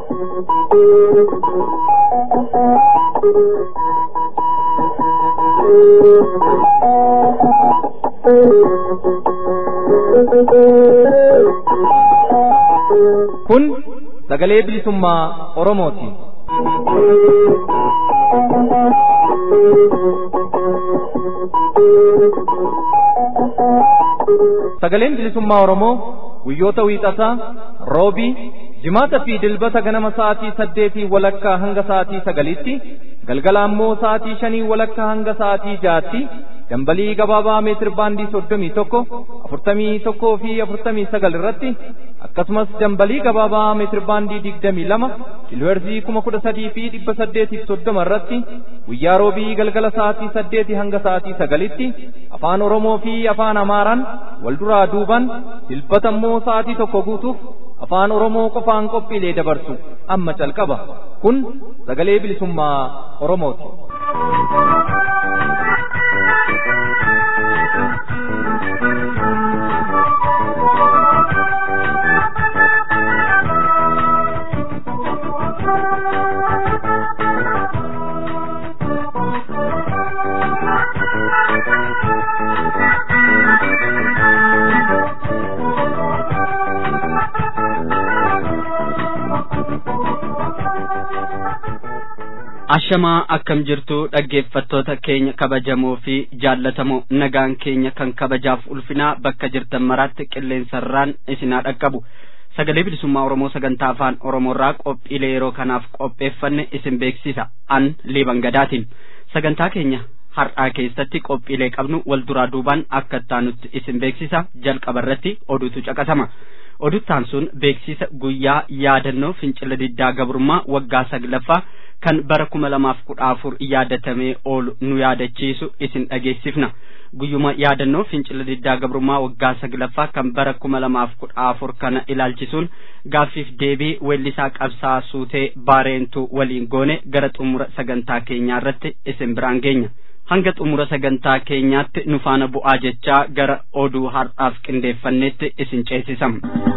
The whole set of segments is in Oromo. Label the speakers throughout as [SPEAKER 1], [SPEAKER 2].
[SPEAKER 1] Kun sagalee bilisummaa Oromooti. Sagaleen bilisummaa Oromoo guyyoota wiixataa, roobii, jimaata fi dilbata ganama sa'aatii saddeetii walakkaa hanga sa'aatii sagaliitti, galgala ammoo sa'aatii shanii walakkaa hanga sa'aatii jaatti, dambalii gabaabaa meetir baandii soddomii tokko, afurtamii tokkoo fi afurtamii sagal irratti, akkasumas dambalii gabaabaa meetir baandii digdamii lama, kiilooherzii kuma kudha sadii fi dhibba saddeetiif soddoma irratti, guyyaa roobii galgala sa'aatii saddeetii hanga sa'aatii sagalitti, afaan Oromoo fi afaan Amaaraan wal duraa duuban dilbata immoo sa'aatii tokko guutuuf afaan Oromoo qofaan qophiilee dabarsu amma calqaba. Kun sagalee bilisummaa Oromooti.
[SPEAKER 2] Ashamaa akkam jirtu dhaggeeffattoota keenya kabajamoo fi jaallatamoo nagaan keenya kan kabajaaf ulfinaa bakka jirtan maraatti qilleensarraan isinaa dhaqqabu sagalee bilisummaa Oromoo sagantaa afaan Oromoorraa qophiilee yeroo kanaaf qopheeffanne isin beeksisa an liiban gadaatiin sagantaa keenya har'aa keessatti qophiilee qabnu wal duraa duubaan akka ittaanutti isin beeksisa jalqaba irratti oduutu caqasama. oduttaan sun beeksisa guyyaa yaadannoo fincila diddaa gabrummaa waggaa saglaffaa kan bara kuma lamaaf kudha afur yaadatamee oolu nu yaadachiisu isin dhageessifna guyyuma yaadannoo fincila diddaa gabrummaa waggaa saglaffaa kan bara kuma lamaaf kudha afur kana ilaalchisuun gaaffiif deebii weellisaa qabsaa suutee baareentuu waliin goone gara xumura sagantaa keenyaa irratti isin biraan geenya. hanga xumura sagantaa keenyaatti nu faana bu'aa jechaa gara oduu har'aaf qindeeffannetti isin ceesisam.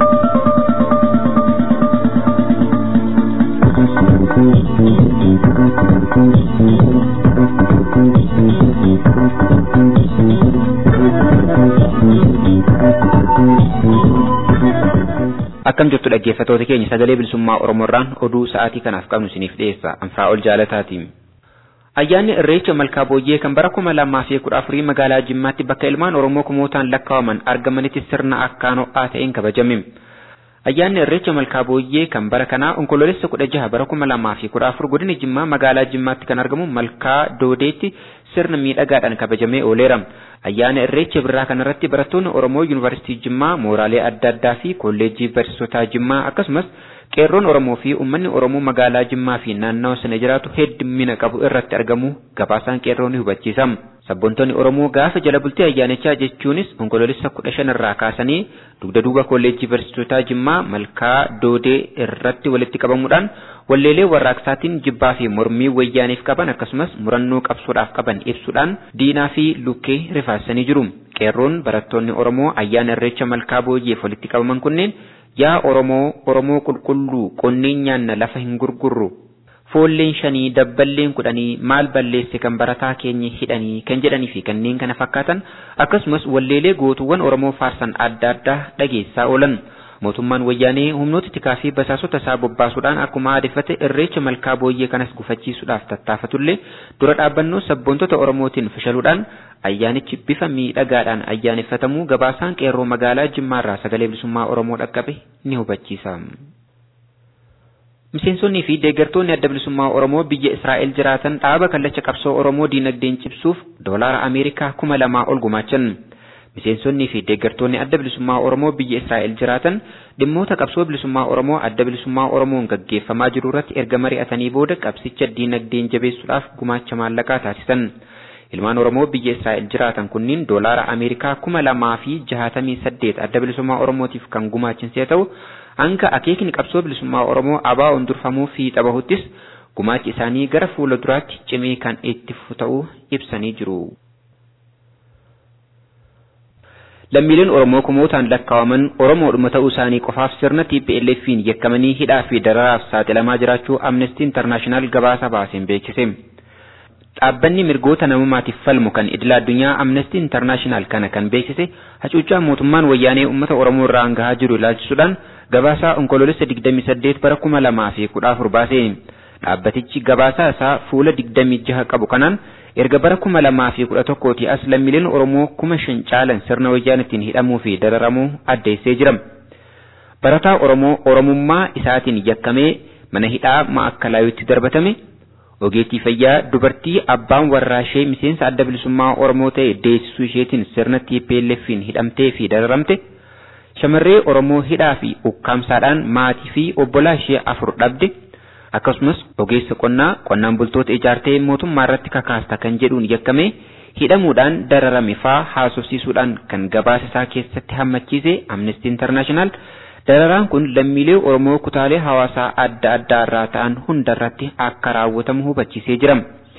[SPEAKER 3] Akkam jirtu dhaggeeffatoota keenya sagalee bilisummaa Oromoorraan oduu sa'aatii kanaaf qabnu isiniif dhiyeessa anfaa ol jaalataatiin. Ayyaanni Irreecha Malkaa Booyyee kan bara kuma lamaa fi kudha afurii magaalaa Jimmaatti bakka ilmaan Oromoo kumootaan lakkaa'aman argamanitti sirna akkaan ho'aa ta'een kabajame. Ayyaanni Irreecha Malkaa Booyyee kan bara kanaa onkoloolessa kudha jaha bara kuma lamaa fi kudha afur godina Jimmaa magaalaa Jimmaatti kan argamu Malkaa Doodeetti sirna miidhagaadhaan kabajamee ooleera. Ayyaana Irreecha birraa kanarratti barattoonni Oromoo Yuunivarsiitii Jimmaa, mooraalee adda addaa fi kolleejjii barsiisotaa Jimmaa akkasumas qeerroon Oromoo fi uummanni Oromoo magaalaa Jimmaa fi naannawa sana jiraatu heddumina qabu irratti argamu gabaasaan qeerroo ni hubachiisa. Sabboontonni Oromoo gaafa jala bultii ayyaanichaa jechuunis onkoloolessa kudha shan irraa kaasanii dugda duuba kolleejjii barsiisotaa Jimmaa malkaa Doodee irratti walitti qabamuudhaan walleelee warraaqsaatiin jibbaa fi mormii wayyaaniif qaban akkasumas murannoo qabsoodhaaf qaban ibsuudhaan diinaa fi lukkee rifaasanii jiru. Qeerroon barattoonni Oromoo ayyaana irreecha malkaa booyyeef walitti qabaman kunneen yaa Oromoo Oromoo qulqulluu qonneen nyaanna lafa hin gurgurru foolleen shanii dabballeen kudhanii maal balleesse kan barataa keenya hidhanii kan jedhanii fi kanneen kana fakkaatan akkasumas walleelee gootuwwan Oromoo faarsan adda addaa dhageessaa oolan. Mootummaan wayyaanee humnoota tikaa fi basaasota isaa bobbaasuudhaan akkuma aadeffate irreecha malkaa booyyee kanas gufachiisuudhaaf tattaafatullee dura dhaabbannoo sabboontota Oromootiin fashaluudhaan ayyaanichi bifa miidhagaadhaan ayyaaneffatamuu gabaasaan qeerroo magaalaa Jimmaarraa sagalee bilisummaa Oromoo dhaqqabe ni hubachiisa. Miseensonnii fi deeggartoonni adda bilisummaa Oromoo biyya Israa'el jiraatan dhaaba kallacha qabsoo Oromoo diinagdeen cimsuuf doolaara Ameerikaa kuma lamaa ol gumaachan. Miseensonnii fi deeggartoonni adda bilisummaa Oromoo biyya Israa'el jiraatan dhimmoota qabsoo bilisummaa Oromoo adda bilisummaa Oromoon gaggeeffamaa jiru irratti erga mari'atanii booda qabsicha diinagdeen jabeessuudhaaf gumaacha maallaqaa taasisan. Ilmaan Oromoo biyya Israa'el jiraatan kunniin doolaara Ameerikaa kuma lamaa fi jahatamii saddeet adda bilisummaa Oromootiif kan gumaachan yoo ta'u, hanga akeekni qabsoo bilisummaa Oromoo ABO'n durfamuu fi xabahuttis gumaachi isaanii gara fuula duraatti cimee kan itti fufu ta'uu ibsanii jiru. lammiileen Oromoo kumootaan lakkaawaman Oromoodhuma ta'uu isaanii qofaaf sirna TPLF'n yakkamanii hidhaa fi dararaaf saaxilamaa jiraachuu Amnesty International gabaasa baaseen beeksise. Dhaabbanni mirgoota namummaatiif falmu kan idila addunyaa Amnesty International kana kan beeksise hacuuccaa mootummaan wayyaanee uummata Oromoo irraan gahaa jiru ilaalchisuudhaan gabaasaa onkoloolessa 28 bara 2014 baase. Dhaabbatichi gabaasaa isaa fuula 26 qabu kanaan erga bara 2011 as lammiileen Oromoo kuma shan caalan sirna wayyaanitiin hidhamuu fi dararamuu addeessee jira. Barataa Oromoo Oromummaa isaatiin yakkamee mana hidhaa ma'akkalaayutti darbatame. Ogeettii fayyaa dubartii abbaan warraashee miseensa adda bilisummaa Oromoo ta'e deessisuu isheetiin sirna TPLF'n hidhamtee fi dararamte. Shamarree Oromoo hidhaa fi ukkaamsaadhaan maatii fi obbolaa ishee afur dhabde. Akkasumas ogeessa qonnaa qonnaan bultoota ijaartee mootummaa irratti kakaasta kan jedhuun yakkamee hidhamuudhaan dararame faa haasofsiisuudhaan kan gabaasa isaa keessatti hammachiise Amnesty International dararaan kun lammiilee Oromoo kutaalee hawaasaa adda addaa irraa ta'an hundarratti akka raawwatamu hubachiisee jira.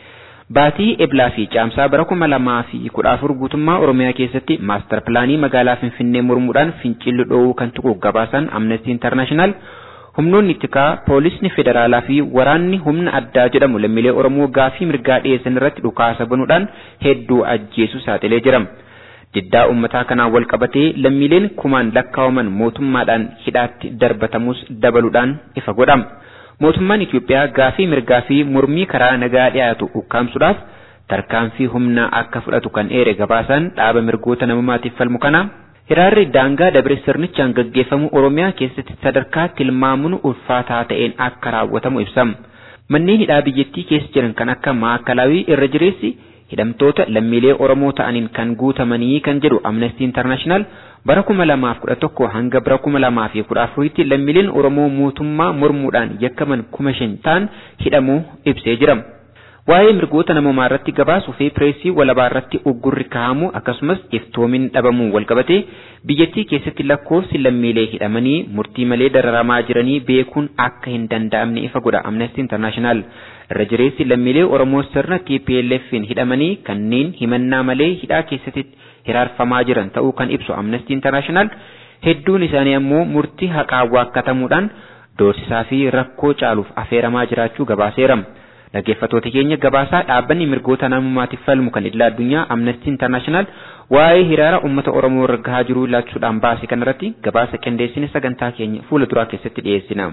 [SPEAKER 3] Baatii Eblaa fi Caamsaa bara kuma lamaa fi kudha afur guutummaa Oromiyaa keessatti maastar pilaanii magaalaa Finfinnee mormuudhaan fincilli dhoowuu kan tuqu gabaasaan Amnesty International humnoonni tikaa poolisni federaalaa fi waraanni humna addaa jedhamu lammiilee Oromoo gaafii mirgaa dhiyeessan irratti dhukaasa banuudhaan hedduu ajjeesu saaxilee jira. Diddaa uummataa kanaan wal qabatee lammiileen kumaan lakkaawaman mootummaadhaan hidhaatti darbatamus dabaluudhaan ifa godhama. Mootummaan Itiyoophiyaa gaafii mirgaa fi mormii karaa nagaa dhiyaatu ukkaamsuudhaaf tarkaanfii humnaa akka fudhatu kan eere gabaasaan dhaaba mirgoota namummaatiif falmu kana Hiraarri daangaa dabre sirnichaan gaggeeffamu Oromiyaa keessatti sadarkaa tilmaamuun ulfaataa ta'een akka raawwatamu ibsama. Manneen hidhaa biyyattii keessa jiran kan akka maakalaawii irra jireessi hidhamtoota lammiilee Oromoo ta'aniin kan guutamanii kan jedhu Amnesty International bara kuma lamaaf kudha tokko hanga bara kuma lamaa fi kudha afuritti lammiileen Oromoo mootummaa mormuudhaan yakkaman kuma shan ta'an hidhamuu ibsee jira. Waa'ee mirgoota namummaa irratti gabaasuu fi pireesii walabaa irratti uggurri kaa'amu akkasumas iftoomin dhabamuu walqabatee biyyattii keessatti lakkoofsi lammiilee hidhamanii murtii malee dararamaa jiranii beekuun akka hin danda'amne ifa godha Amnesty International. Irra jireessi lammiilee Oromoo sirna TPLF'n hidhamanii kanneen himannaa malee hidhaa keessatti hiraarfamaa jiran ta'uu kan ibsu Amnesty International hedduun isaanii ammoo murtii haqaa waakkatamuudhaan doorsisaa fi rakkoo caaluuf afeeramaa jiraachuu gabaaseera. Dhaggeeffattoota keenya gabaasaa dhaabbanni mirgoota namummaatiif falmu kan idila addunyaa Amnesty International waa'ee hiraara uummata Oromoo irra gahaa jiru ilaalchuudhaan baase kanarratti gabaasa qindeessine sagantaa keenya fuula duraa keessatti dhiyeessina.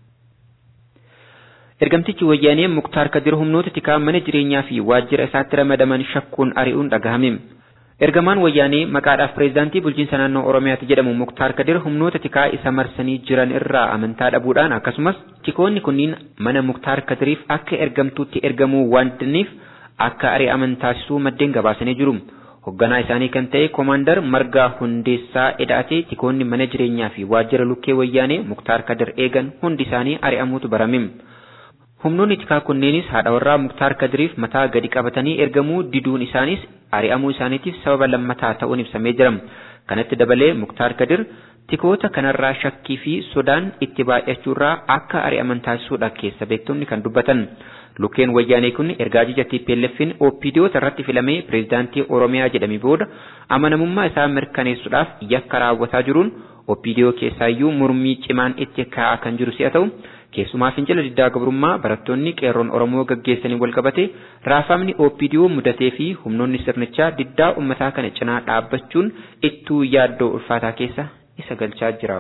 [SPEAKER 3] Ergamtichi wayyaanee Muktaar Kadir humnoota tikaa mana jireenyaa fi waajjira isaatti ramadaman shakkuun ari'uun dhagahame. Ergamaan wayyaanee maqaadhaaf pireezidaantii bulchiinsa naannoo Oromiyaatti jedhamu Muktaar Kadir humnoota tikaa isa marsanii jiran irraa amantaa dhabuudhaan akkasumas tikoonni kunniin mana Muktaar Kadiriif akka ergamtuutti ergamuu waan didaniif akka ari'aman taasisuu maddeen gabaasanii jiru. Hoogganaa isaanii kan ta'e Koomaandar Margaa Hundeessaa Edhaatee tikoonni mana jireenyaa fi waajjira lukkee wayyaanee Muktaar Kadir eegan hundi isaanii ari'amuutu barame. Humnoonni tikaa kunneenis haadha warraa Muktaar Kadiriif mataa gadi qabatanii ergamuu diduun isaanis ari'amuu isaaniitiif sababa lammataa ta'uun ibsamee jira. Kanatti dabalee Muktaar Kadir tikoota kanarraa shakkii fi sodaan itti baay'achuurraa akka ari'aman taasisuudha keessa beektonni kan dubbatan. Lukkeen wayyaanee kun ergaa ajaja TPLF'n OPDOota irratti filamee pireezidaantii Oromiyaa jedhame booda amanamummaa isaa mirkaneessuudhaaf yakka raawwataa jiruun OPDO keessaayyuu mormii cimaan itti ka'aa kan jiru si'a ta'u keessumaa fincila diddaa gabrummaa barattoonni qeerroon Oromoo gaggeessanii walqabate raafamni OPDO mudatee fi humnoonni sirnichaa diddaa uummataa kana cinaa dhaabbachuun ittuu yaaddoo ulfaataa keessa isa galchaa jira.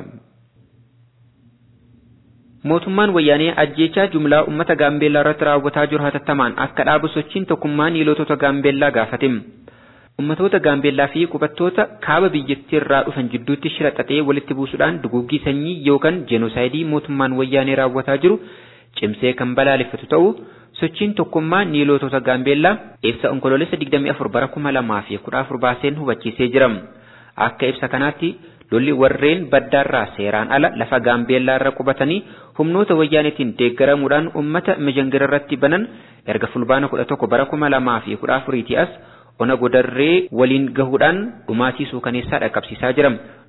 [SPEAKER 3] Mootummaan wayyaanee ajjeechaa jumlaa uummata gaambeellaa irratti raawwataa jiru hatattamaan akka dhaabu sochiin tokkummaa niilotota gaambeellaa gaafate. Uummatoota gaambeellaa fi qubattoota kaaba biyyattii irraa dhufan jidduutti shira xaxee walitti buusuudhaan duguggii sanyii yookaan jenosaayidii mootummaan wayyaanee raawwataa jiru cimsee kan balaaleffatu ta'uu sochiin tokkummaa niilotota gaambeellaa ibsa onkoloolessa 24 bara 2014 baaseen hubachiisee jira. Akka ibsa kanaatti lolli warreen baddaarraa seeraan ala lafa gaambeellaa irra qubatanii humnoota wayyaaneetiin deeggaramuudhaan uummata mijangira irratti banan erga fulbaana 11 bara 2014 as ona godarree waliin gahuudhaan dhumaatii suukaneessaa dhaqqabsiisaa jira.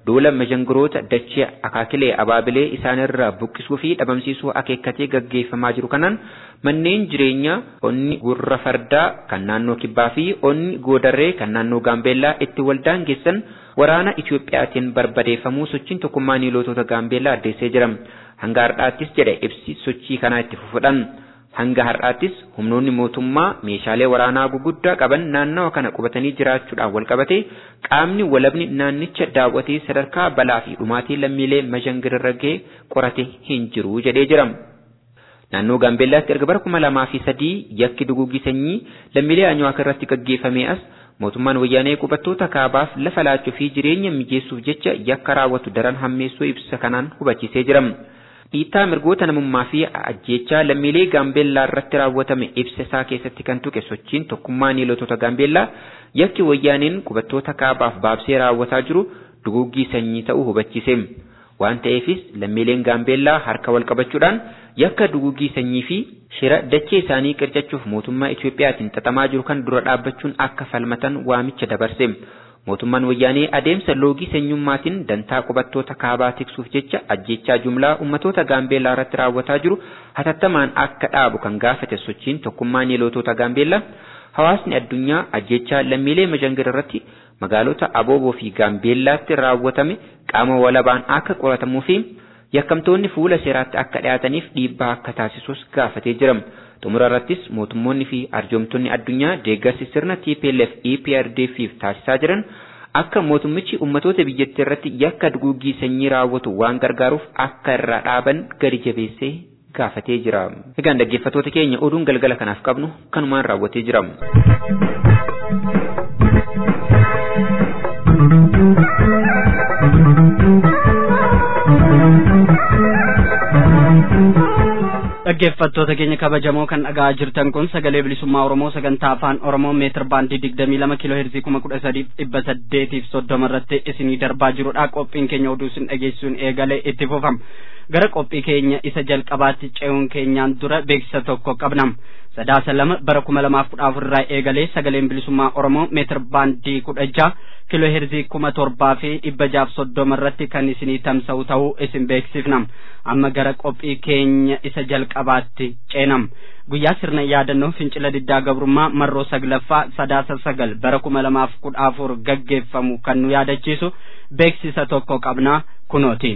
[SPEAKER 3] duula majangiroota dachee akaakilee abaabilee isaanirraa buqqisuu fi dhabamsiisuu akeekkatee gaggeeffamaa jiru kanaan manneen jireenyaa onni gurra fardaa kan naannoo kibbaa fi onni goodarree kan naannoo gaambeellaa itti waldaan geessan waraana Itiyoophiyaatiin barbadeeffamuu sochiin tokkummaa niilotota gaambeellaa addeessee jira. Hanga har'aattis jedhe ibsi sochii kanaa itti fufuudhaan. Hanga har'aattis humnoonni mootummaa meeshaalee waraanaa guguddaa qaban naannawa kana qubatanii jiraachuudhaan walqabate qaamni walabni naannicha daawwatee sadarkaa balaa fi dhumaatii lammiilee mazhangirra ga'e qorate hin jiru jedhee jira. Naannoo Gaambeellaatti erga bara kuma lamaa fi sadii yakki duguugii sanyii lammiilee Anyawaak irratti gaggeeffamee as mootummaan wayyaanee qubattoota kaabaaf lafa laachuu fi jireenya mijeessuuf jecha yakka raawwatu daran hammeessuu ibsa kanaan hubachiisee jira. Dhiittaa mirgoota namummaa fi ajjeechaa lammiilee Gaambeellaa irratti raawwatame ibsa isaa keessatti kan tuqe sochiin tokkummaa niilotota Gaambeellaa yakki wayyaaneen qubattoota kaabaaf baabsee raawwataa jiru duguuggii sanyii ta'uu hubachiise. Waan ta'eefis lammiileen Gaambeellaa harka wal qabachuudhaan yakka duguuggii sanyii fi shira dachee isaanii qircachuuf mootummaa Itiyoophiyaatiin xaxamaa jiru kan dura dhaabbachuun akka falmatan waamicha dabarse. Mootummaan wayyaanee adeemsa loogii sanyummaatiin dantaa qubattoota kaabaa tiksuuf jecha ajjechaa jumlaa ummatoota gaambeellaa irratti raawwataa jiru hatattamaan akka dhaabu kan gaafate sochiin tokkummaa niilotota gaambeellaa hawaasni addunyaa ajjechaa lammiilee mazhangir irratti magaalota abooboo fi gaambeellaatti raawwatame qaama walabaan akka qoratamuu fi yakkamtoonni fuula seeraatti akka dhiyaataniif dhiibbaa akka taasisus gaafatee jira. xumura irrattis mootummoonni fi arjoomtonni addunyaa deeggarsi sirna TPLF EPRDFiif taasisaa jiran akka mootummichi ummatoota biyyattii irratti yakka duguuggii sanyii raawwatu waan gargaaruuf akka irraa dhaaban gadi jabeessee gaafatee jira. Egaan dhaggeeffattoota keenya oduun galgala kanaaf qabnu kanumaan raawwatee jira.
[SPEAKER 2] dhaggeeffattoota keenya kabajamoo kan dhaga'aa jirtan kun sagalee bilisummaa oromoo sagantaa afaan oromoo meetir baandii digdamii lama kiiloo heerzii kuma kudha sadiif dhibba saddeetiif soddoma irratti isinii darbaa jirudha qophiin keenya oduu isin dhageessuun eegalee itti fufama gara qophii keenya isa jalqabaatti ce'uun keenyaan dura beeksisa tokko qabnam sadaasa lama bara kuma lamaaf kudha afur irraa eegalee sagaleen bilisummaa oromoo meetir baandii kudha jaha kiiloo heerzii kuma torbaa fi dhibba jaaf soddoma irratti kan isinii tamsa'u ta'uu isin beeksifnam amma gara qophii keenya isa jalqabaatti ceenam guyyaa sirna yaadannoo fincila diddaa gabrummaa marroo saglaffaa sadaasa sagal bara kuma lamaaf kudha afur gaggeeffamu kan nu yaadachiisu beeksisa tokko qabnaa kunooti.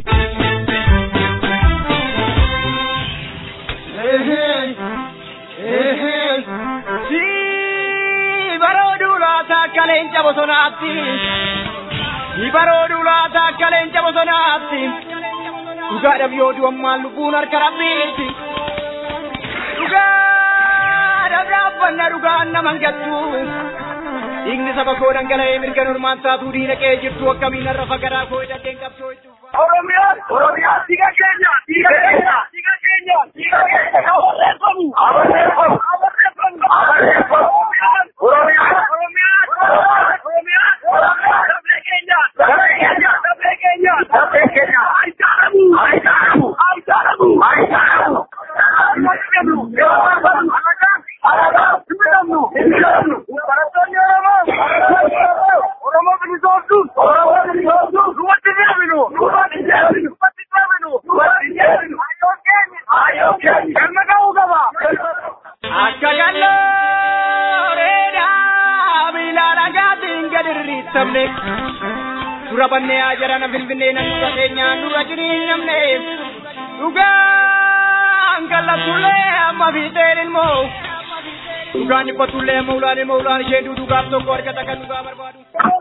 [SPEAKER 4] barooduu laata akka leenca bosonaatti ni barooduu laata akka leenca bosonaatti dhugaadhaaf yoo du'ammaan lubbuun harka rabbiitti dhugaadhaaf dhaabbanna dhugaan naman gattu dhiigni saba koo dhangala'ee mirga normaan taatuu diina qe'ee jirtu akkamiin har'a fagaraa koo hidhateen qabsoo jechuudha. Oromiyaa Oromiyaa dhiiga keenya dhiiga keenya dhiiga keenya dhiiga keenya abarreeffamu abarreeffamu abarreeffamu abarreeffamu Oromiyaa Oromiyaa Oromiyaa Oromiyaa dafee keenya dafee keenya dafee keenya dafee keenya ayitaaramu ayitaaramu ayitaaramu ayitaaramu Barattoonni Oromoo Oromoo bilisoomsuun Oromoo bilisoomsuun duubatti deebinu duubatti deebinu duubatti deebinu duubatti deebinu ayyoo keenya ayyoo keenya galma ga'uu qaba. Akka gallooreedhaa miilaan agaatiin gadi rirriittamne dura bannee haa jarana finfinnee nan dura keenyaan dura jiriin namne dhugaan kallattuullee amma fiixeen ilmoo dhugaan dhiphatullee amma ulaan ilmoo ulaan ishee duudugaaf tokko argata kan dhugaa barbaadu.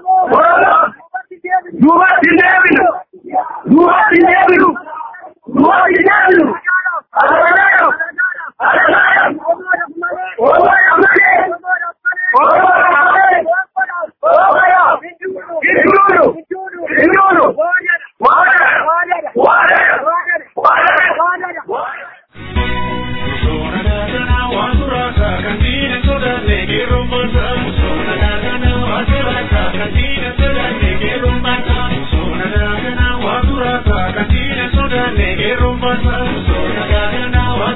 [SPEAKER 5] Duubatti deebinu! Duubatti deebinu! Duubatti deebinu! Alagaadha! Alagaadha! Oomaya malee! Oomaya malee! Oomaya! Hinduudu! Hinduudu! Waadada! Waadada! Waadada! Thank you.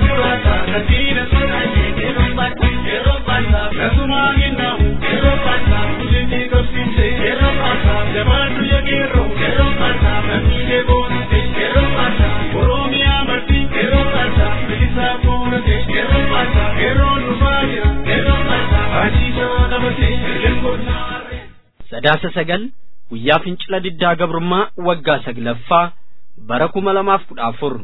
[SPEAKER 2] sadaasa sagal guyyaa fincila diddaa gabrummaa waggaa saglaffaa bara kuma lamaaf kudha afur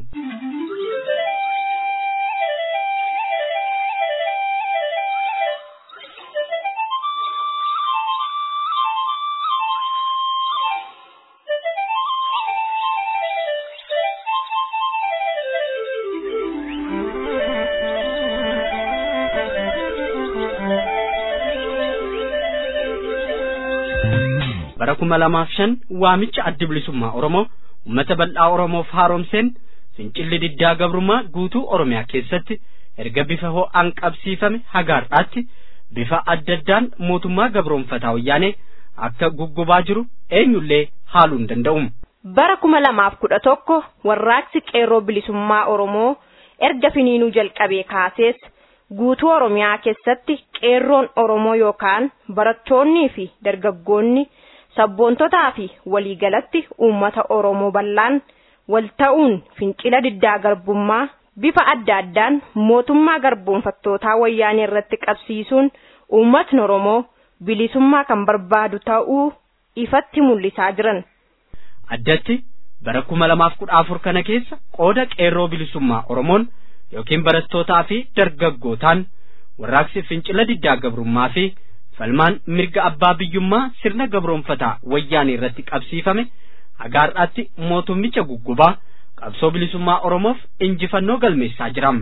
[SPEAKER 2] bara kuma lamaaf shan waamicha addi bilisummaa oromoo ummata bal'aa oromoof haaromseen fincilli diddaa gabrummaa guutuu oromiyaa keessatti erga bifa ho'aan qabsiifame hagaar'aatti bifa adda addaan mootummaa gabroonfataa wayyaanee akka guggubaa jiru eenyullee haaluu hin danda'u.
[SPEAKER 6] bara kuma lamaaf kudha tokko warraaqsi qeerroo bilisummaa oromoo erga finiinuu jalqabee kaasees guutuu oromiyaa keessatti qeerroon oromoo yookaan barattoonnii fi dargaggoonni sabboontotaa fi waliigalatti uummata oromoo bal'aan wal ta'uun fincila diddaa garbummaa bifa adda addaan mootummaa garboonfattootaa wayyaanee irratti qabsiisuun uummatni oromoo bilisummaa kan barbaadu ta'uu ifatti mul'isaa jiran.
[SPEAKER 2] addatti bara kuma lamaaf kudha afur kana keessa qooda qeerroo bilisummaa oromoon yookiin barattootaa fi dargaggootaan warraaqsi fincila diddaa gabrummaa fi falmaan mirga abbaa biyyummaa sirna gabroonfataa wayyaanee irratti qabsiifame hagaar'aatti mootummicha guggubaa qabsoo bilisummaa oromoof injifannoo galmeessaa jiram.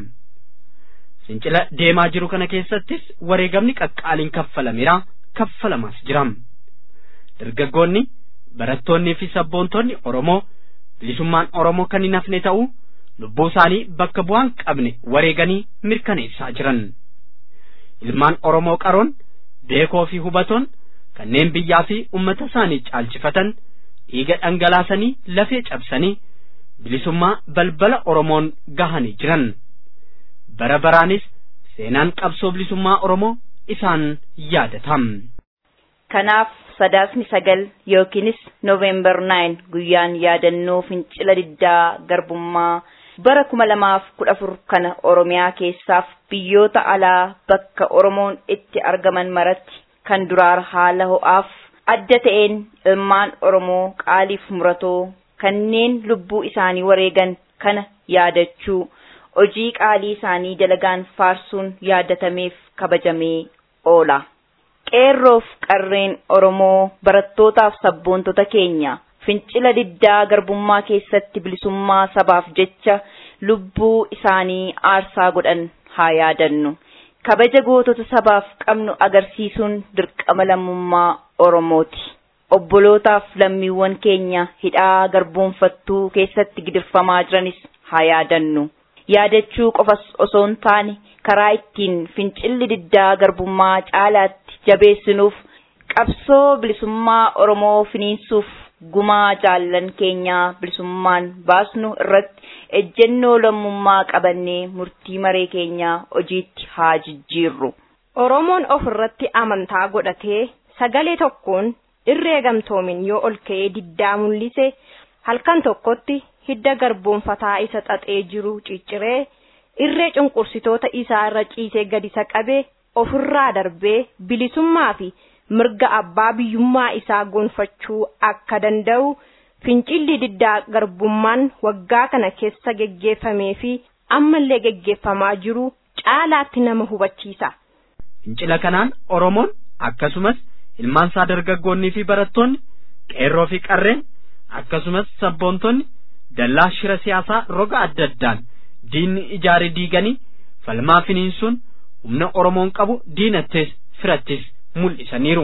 [SPEAKER 2] fincila deemaa jiru kana keessattis wareegamni qaqqaaliin kaffalameera kaffalamaas jiram. dargaggoonni barattoonnii fi sabboontonni oromoo bilisummaan oromoo kan hin hafne ta'uu lubbuu isaanii bakka bu'aan qabne wareeganii mirkaneessaa jiran. ilmaan oromoo qaroon beekoo fi hubatoon kanneen biyyaa fi ummata isaanii caalchifatan dhiiga dhangalaasanii lafee cabsanii bilisummaa balbala oromoon gahanii jiran bara baraanis seenaan qabsoo bilisummaa oromoo isaan yaadatam.
[SPEAKER 7] kanaaf sadaasni sagal yookiinis noovembar 9 guyyaan yaadannoo fincila diddaa garbummaa bara kuma lamaaf kudha afur kana oromiyaa keessaaf biyyoota alaa bakka oromoon itti argaman maratti kan duraar haala ho'aaf adda ta'een ilmaan oromoo qaaliif muratoo kanneen lubbuu isaanii wareegan kana yaadachuu hojii qaalii isaanii dalagaan faarsuun yaadatameef kabajamee oola. qeerroof qarreen oromoo barattootaaf sabboontota keenya fincila diddaa garbummaa keessatti bilisummaa sabaaf jecha lubbuu isaanii aarsaa godhan haa yaadannu kabaja gootota sabaaf qabnu agarsiisuun dirqama lammummaa oromooti obbolootaaf lammiiwwan keenya hidhaa garboonfattuu keessatti gidirfamaa jiranis haa yaadannu yaadachuu qofas osoo hin taane karaa ittiin fincilli diddaa garbummaa caalaatti jabeessinuuf qabsoo bilisummaa oromoo finiinsuuf gumaa jaallan keenyaa bilisummaan baasnu irratti ejjennoo lammummaa qabannee murtii maree keenyaa hojiitti haa jijjiirru.
[SPEAKER 6] Oromoon of irratti amantaa godhatee sagalee tokkoon irree gamtoomin yoo ol ka'ee diddaa mul'ise halkan tokkotti hidda garboonfataa isa xaxee jiru cicciree irree cunqursitoota isaa irra ciisee gadi isa qabee ofirraa darbee bilisummaa fi mirga abbaa biyyummaa isaa gonfachuu akka danda'u fincilli diddaa garbummaan waggaa kana keessa geggeeffamee fi ammallee geggeeffamaa jiru caalaatti nama hubachiisa.
[SPEAKER 2] Fincila kanaan Oromoon akkasumas ilmaan isaa dargaggoonnii fi barattoonni qeerroo fi qarreen akkasumas sabboontonni dallaa shira siyaasaa roga adda addaan diinni ijaare diiganii falmaa finiinsuun humna Oromoon qabu diinattis firattis mul'isaniiru.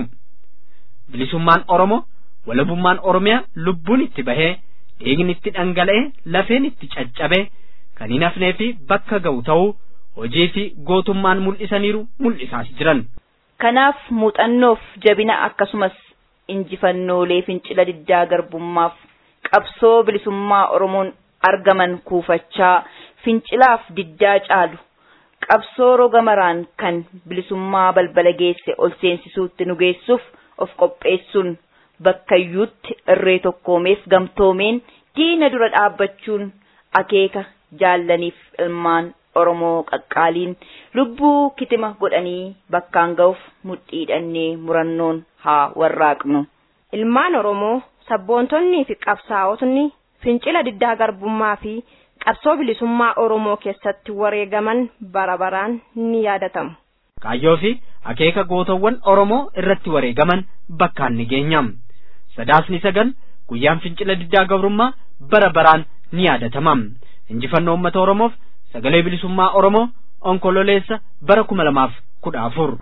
[SPEAKER 2] Bilisummaan Oromoo walabummaan Oromiyaa lubbuun itti bahee dhiigni itti dhangala'ee lafeen itti caccabee kan hin hafnee fi bakka ga'u ta'uu hojii fi gootummaan mul'isaniiru mul'isaas jiran.
[SPEAKER 7] Kanaaf muuxannoof jabina akkasumas injifannoolee fincila diddaa garbummaaf qabsoo bilisummaa Oromoon argaman kuufachaa fincilaaf diddaa caalu qabsoo roga maraan kan bilisummaa balbala geesse ol seensisuutti nu geessuuf of qopheessuun bakkayyuutti irree tokkoomeef gamtoomeen diina dura dhaabbachuun akeeka jaallaniif ilmaan Oromoo qaqqaaliin lubbuu kitima godhanii bakkaan ga'uuf mudhiidhannee murannoon haa warraaqnu.
[SPEAKER 6] ilmaan oromoo sabboontonnii fi qabsaa'otni fincila diddaa garbummaa fi qabsoo bilisummaa oromoo keessatti wareegaman bara baraan ni yaadatamu.
[SPEAKER 2] Kaayyoo fi akeeka gootawwan oromoo irratti wareegaman bakkaan ni geenyam. Sadaasni sagal guyyaan fincila diddaa gabrummaa bara baraan ni yaadatamam. Injifannoo uummata oromoof sagalee bilisummaa oromoo onkololeessa bara kuma lamaaf kudha afur.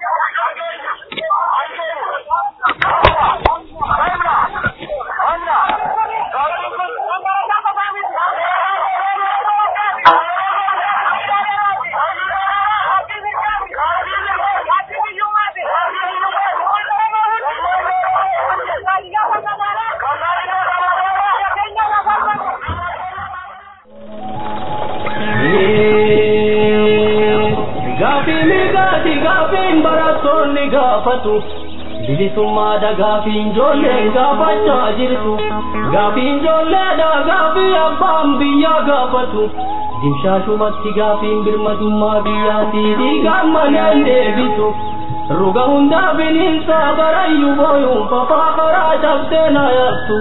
[SPEAKER 8] gaafatu bilisummaadha gaafiin ijoollee gaafachaa jirtu gaafiin ijoolleedha gaafii abbaan biyyaa gaafatu dimshaashumatti gaafiin birmadummaa biyyaatii dhiigaan maneen deebitu ruga hundaa bineensaa barayyuu booyuun fafaa karaa cabsee na yaattu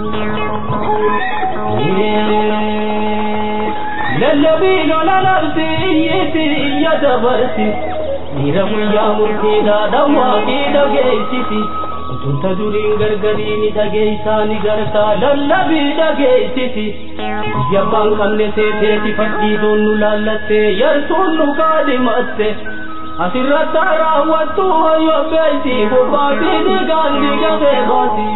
[SPEAKER 8] lallabii lola labsi iyyiti iyya dabarsi dhiira guyyaa murtiidhaa dhawwaaqii dhageessisi utunta duriin gargariini dhageessaa ni gartaa lallabii dhageessisi biyya abbaan qabne seeteeti fadhiidoon nu laallattee yartuun nu kaadhimatte asirratti raawwattu hayyo beeyti bobbaatii dhiigaan dhiiga beekaati.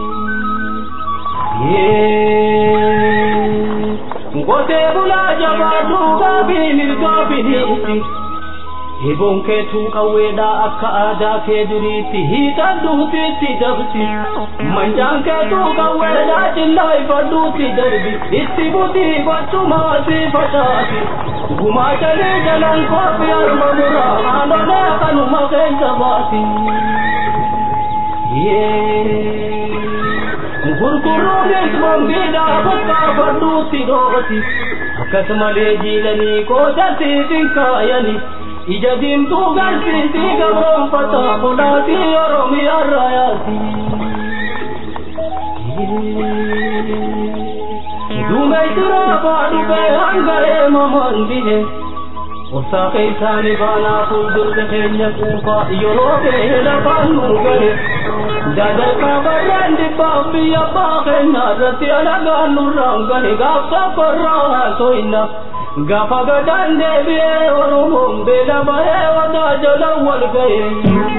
[SPEAKER 8] Ngotee bulaa jabaaduu gaabii mirgaa biniiti. Eeboon keetuu qawweedhaa akka aadaa kee duriitti hiitan duutiitti dabsi. Manjaan keetuu qawweedhaa cillaa ifadhuutti darbi. Itti butii gochumaa si facaasi. Gumaatalee jalan koofii harma muraa haanolee kanuma keessa baasi. Gurguruunis mambiidhaa bakka fadhuutti dhooti. Akkasumalee jiilanii qoodasiif hin kaayanii. ija diimtuu garsiisii gabroonfata bulaatii oromiyaa raayaati. Duumessi raafaa dhufee hanga eemamaan bihe. Obsaa keessaani baanaa fuuldurte keenya quufaa yeroo ga'e lafaan nu gahe. Dadarkaa barraan dhibbaaf biyya abbaa keenya irratti alagaan nurraan gahe gaaf tokkorraa haasoinna. Gaafa gadaan deebi'ee Oromoon beela bahee wadaa jala wal ga'e.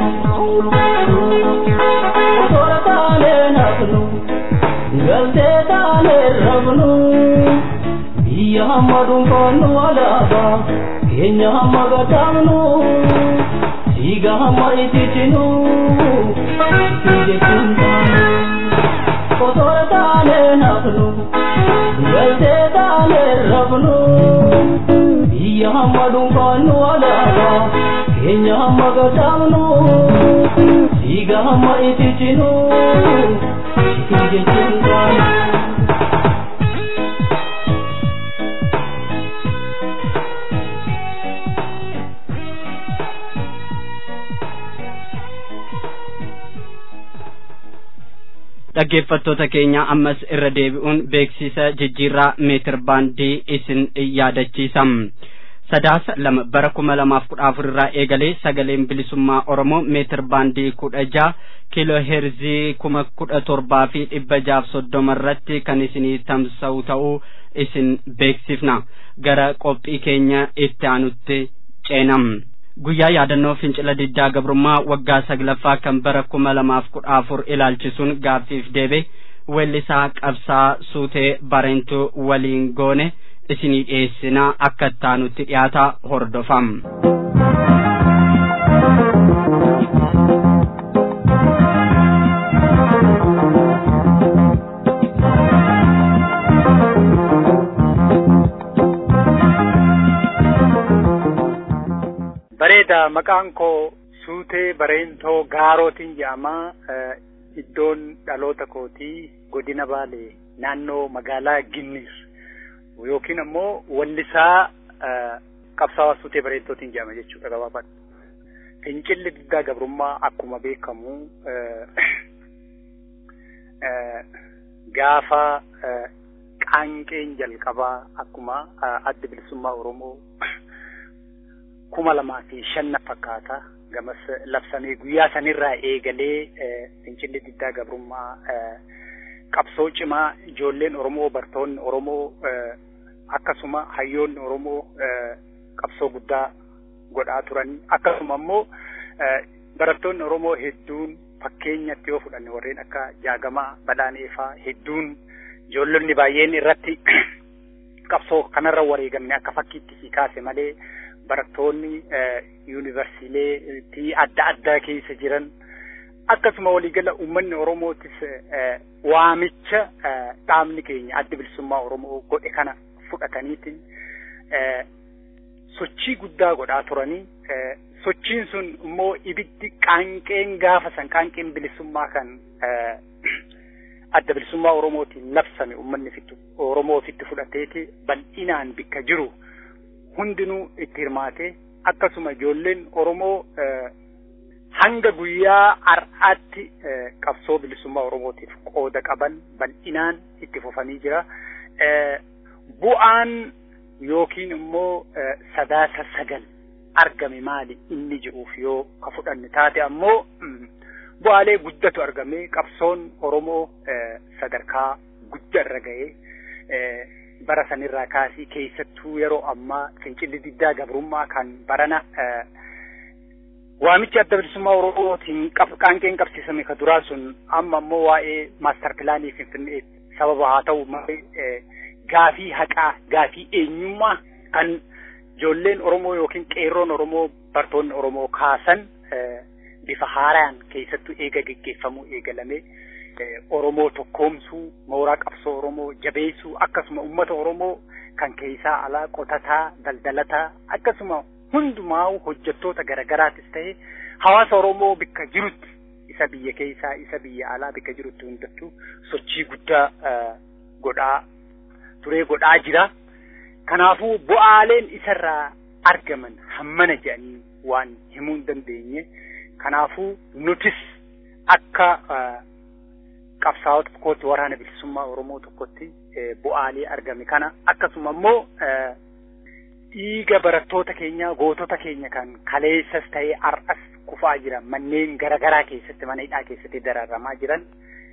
[SPEAKER 8] Osoora taanee nafnu, galtee taanee rabnu, biyya hamma dhuunfaannu alaabaa, keenya hamma gadaamnu, dhiiga hamma ititinu, jechuun taanu. Osoora taanee nafnu, galtee taanee rabnu. biyya hamma dhuunfaannu alaabaa keenya hamma gadaamnu dhiiga hamma ititinu itti jechuun taanu.
[SPEAKER 2] dhaggeeffattoota keenya ammas irra deebi'uun beeksisa jijjiirraa meetir baandii isin yaadachiisa. sadaasa lama bara kuma lamaaf kudha afur irraa eegalee sagaleen bilisummaa oromoo meetir baandii kudha jaha kiiloo heerzii kuma kudha torbaa fi dhibba jaaf soddoma irratti kan isinii tamsa'u ta'uu isin beeksifna gara qophii keenya itti aanutti ceenam. guyyaa yaadannoo fincila diddaa gabrummaa waggaa saglaffaa kan bara kuma lamaaf kudha afur ilaalchisuun gaaffiif deebe weellisaa qabsaa suutee bareentuu waliin goone isinii dhiyeessinaa akka ittaanutti dhiyaata hordofam.
[SPEAKER 9] bareeda maqaan koo suutee bareentoo gaarootiin jedhama iddoon dhaloota kootii godina baalee naannoo magaalaa ginnis yookiin ammoo wallisaa qabsaawaa suutee bareentootiin jedhama jechuudha gabaabaadha. Fincilli diddaa gabrummaa akkuma beekamu gaafa qaanqeen jalqabaa akkuma adda bilisummaa Oromoo kuma lamaa fi shanna fakkaata gamas labsamee guyyaa sanirraa eegalee fincilli diddaa gabrummaa qabsoo cimaa ijoolleen Oromoo bartoonni Oromoo akkasuma hayyoonni Oromoo qabsoo guddaa godhaa turan akkasuma immoo barattoonni Oromoo hedduun fakkeenyatti yoo fudhanne warreen akka jaagamaa badhaaneefaa hedduun ijoollonni baay'een irratti qabsoo kanarra wareegamne akka fakkiitti si kaase malee barattoonni yuunivarsiitii adda addaa keessa jiran akkasuma waliigala uummanni Oromootis waamicha dhaabni keenya adda bilisummaa Oromoo godhe kana fudhataniitiin sochii guddaa godhaa turanii sochiin sun immoo ibiddi qaanqeen gaafa san qaanqeen bilisummaa kan adda bilisummaa Oromootiin labsame uummanni fittu Oromoo ofitti fudhateeti bal'inaan bikka jiru hundinuu itti hirmaate akkasuma ijoolleen Oromoo hanga guyyaa har'aatti qabsoo bilisummaa Oromootiif qooda qaban bal'inaan itti fufanii jira. Bu'aan yookiin immoo sadaasa sagal argame maali inni jedhuuf yoo ka fudhanne taate ammoo bu'aalee guddatu argame qabsoon Oromoo sadarkaa guddaarra ga'ee bara sanirraa kaasii keessattuu yeroo ammaa fincilli diddaa gabrummaa kan barana waamichi adda bilisummaa Oromootiin qaanqeen qabsiisame ka duraa sun amma ammoo waa'ee maastar pilaanii finfinnee sababa haa ta'u malee gaafii haqaa gaafii eenyummaa kan ijoolleen Oromoo yookiin qeerroon Oromoo bartoonni Oromoo kaasan bifa haaraan keessattuu eega geggeeffamuu eegalame Oromoo tokkoomsuu mooraa qabsoo Oromoo jabeessuu akkasuma uummata Oromoo kan keessaa alaa qotataa daldalataa akkasuma hundumaa hojjettoota garaagaraatis ta'e hawaasa Oromoo bikka jirutti isa biyya keessaa isa biyya alaa bikka jirutti hundattuu sochii guddaa godhaa turee godhaa jira. Kanaafuu bu'aaleen isarraa argaman hammana jedhanii waan himuu hin dandeenye. Kanaafuu nutis akka qabsaa'ota tokkotti waraana bilisummaa Oromoo tokkotti bu'aalee argame kana akkasuma immoo dhiiga barattoota keenya gootota keenya kan kaleessas ta'ee har'as kufaa jiran manneen garaagaraa keessatti mana hidhaa keessatti dararamaa jiran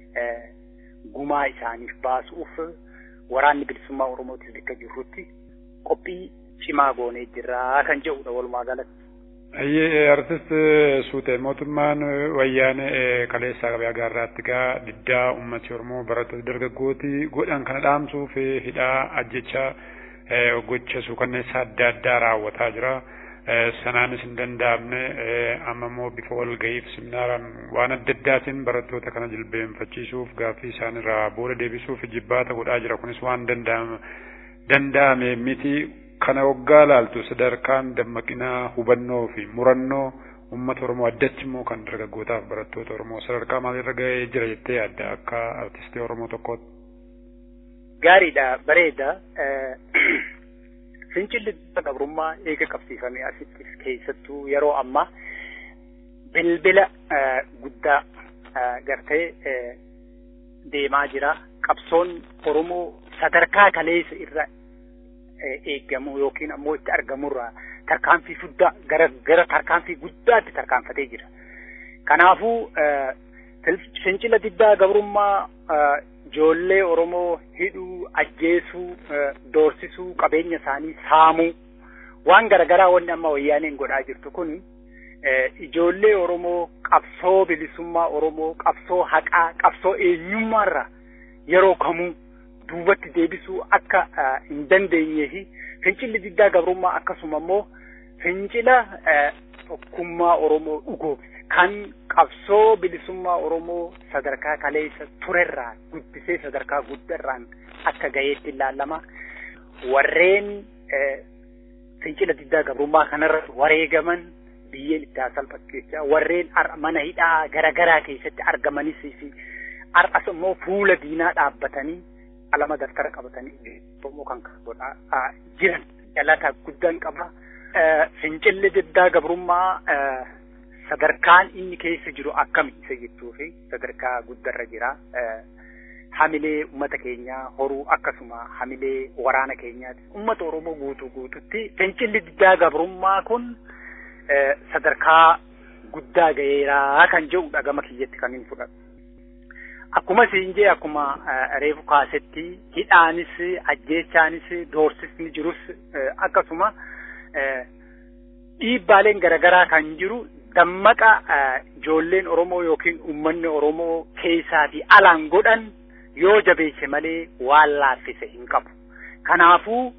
[SPEAKER 9] gumaa isaaniif baasuuf waraanni bilisummaa Oromootis bakka jirrutti qophii cimaa goonee jirra kan jedhudha walumaa galatti.
[SPEAKER 10] Ayyee artist suutee mootummaan wayyaanee kaleessaa qabee agaarraatti gaa diddaa ummati Oromoo barattoota dargaggooti godhan kana dhaamsuuf hidhaa ajjechaa gocha suukanneessaa adda addaa raawwataa jira. Sanaanis hin danda'amne amma immoo bifa walga'iif seminaaraan waan adda addaatiin barattoota kana jilbeenfachiisuuf gaaffii isaanirraa booda deebisuuf jibbaata godhaa jira. Kunis waan danda'ame miti. Kana waggaa laaltu sadarkaan dammaqinaa hubannoo fi murannoo uummata Oromoo addatti immoo kan dargaggootaaf barattoota Oromoo sadarkaa maalirra ga'ee jira jettee yaadda akka artistii Oromoo tokkootti.
[SPEAKER 9] Gaariidha bareeda. Fincilli gabrummaa eega qabsiifame asitti keessattuu yeroo ammaa bilbila guddaa gartee deemaa jira. Qabsoon Oromoo sadarkaa kaleessa irra eegamu yookiin ammoo itti argamurraa tarkaanfii guddaa gara gara tarkaanfii guddaatti tarkaanfatee jira. Kanaafuu fincila diddaa gabrummaa ijoollee Oromoo hidhuu, ajjeesuu, doorsisuu, qabeenya isaanii saamuu waan garaagaraa wanni amma wayyaaneen godhaa jirtu kun ijoollee Oromoo qabsoo bilisummaa Oromoo, qabsoo haqaa, qabsoo eenyummaarra yeroo kamuu duubatti deebisuu akka hin dandeenyee fi fincilli diddaa gabrummaa akkasuma immoo fincila tokkummaa Oromoo dhugoomse kan qabsoo bilisummaa Oromoo sadarkaa kaleessa turerraa guddisee sadarkaa guddarraan akka gaheetti ilaalama. Warreen fincila diddaa gabrummaa kanarratti wareegaman biyyeen itti salphachiisa. Warreen mana hidhaa garaagaraa keessatti argamanis fi har'as immoo fuula diinaa dhaabbatanii alama daftara qabatanii Oromoo kan godhaa jiran galata guddaan qaba. Fincilli diddaa gabrummaa sadarkaan inni keessa jiru akkami isa jechuu fi sadarkaa guddarra jira. hamilee uummata keenyaa horuu akkasuma hamilee waraana keenyaati. Uummata Oromoo guutuu guututti fincilli diddaa gabrummaa kun sadarkaa guddaa ga'eeraa kan jedhudha gama kiyyatti kan hin fudhatu. Akkuma siinjee akkuma reefu kaasetti hidhaanis ajjeechaanis doorsisni jirus akkasuma dhiibbaaleen garaagaraa kan jiru dammaqa ijoolleen Oromoo yookiin uummanni Oromoo keessaa fi alaan godhan yoo jabeesse malee waan laaffise hin qabu. Kanaafuu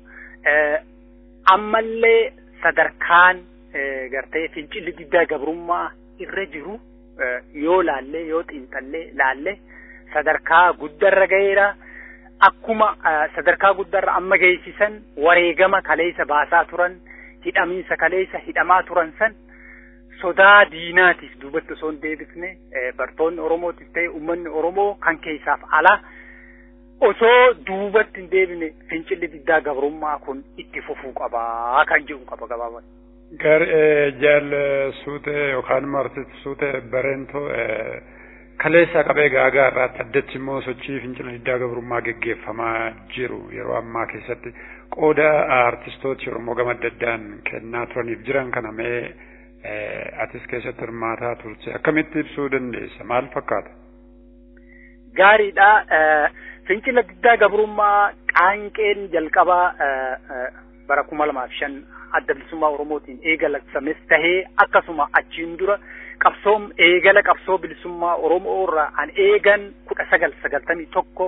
[SPEAKER 9] ammallee sadarkaan gartee fincilli diddaa gabrummaa irra jiru yoo laallee yoo xiinxallee laallee sadarkaa guddarra ga'eera. Akkuma sadarkaa guddarra amma geessisan wareegama kaleessa baasaa turan hidhamiinsa kaleessa hidhamaa turan san sodaa diinaatiif duubatti osoo hin deebisne bartoonni Oromootis ta'e uummanni Oromoo kan keessaaf ala osoo duubatti hin deebine fincilli diddaa gabrummaa kun itti fufuu qabaa kan jedhu qaba gabaabaa.
[SPEAKER 10] Gar jaal suute yookaan martit suute bareentoo kaleessa qabee gaagaa irraatti addatti immoo sochii fincila diddaa gabrummaa geggeeffamaa jiru yeroo ammaa keessatti qooda artistooti Oromoo gama adda addaan kennaa turaniif jiran kana mee atis keessatti hirmaataa turte akkamitti ibsuu dandeessa maal fakkaata?
[SPEAKER 9] Gaariidha. Fincila diddaa gabrummaa qaanqeen jalqabaa bara kuma lamaaf shan adda bilisummaa Oromootiin eegalasames tahee akkasuma achiin dura qabsoom eegala qabsoo bilisummaa Oromoo irraa an eegan kudha sagal sagaltamii tokko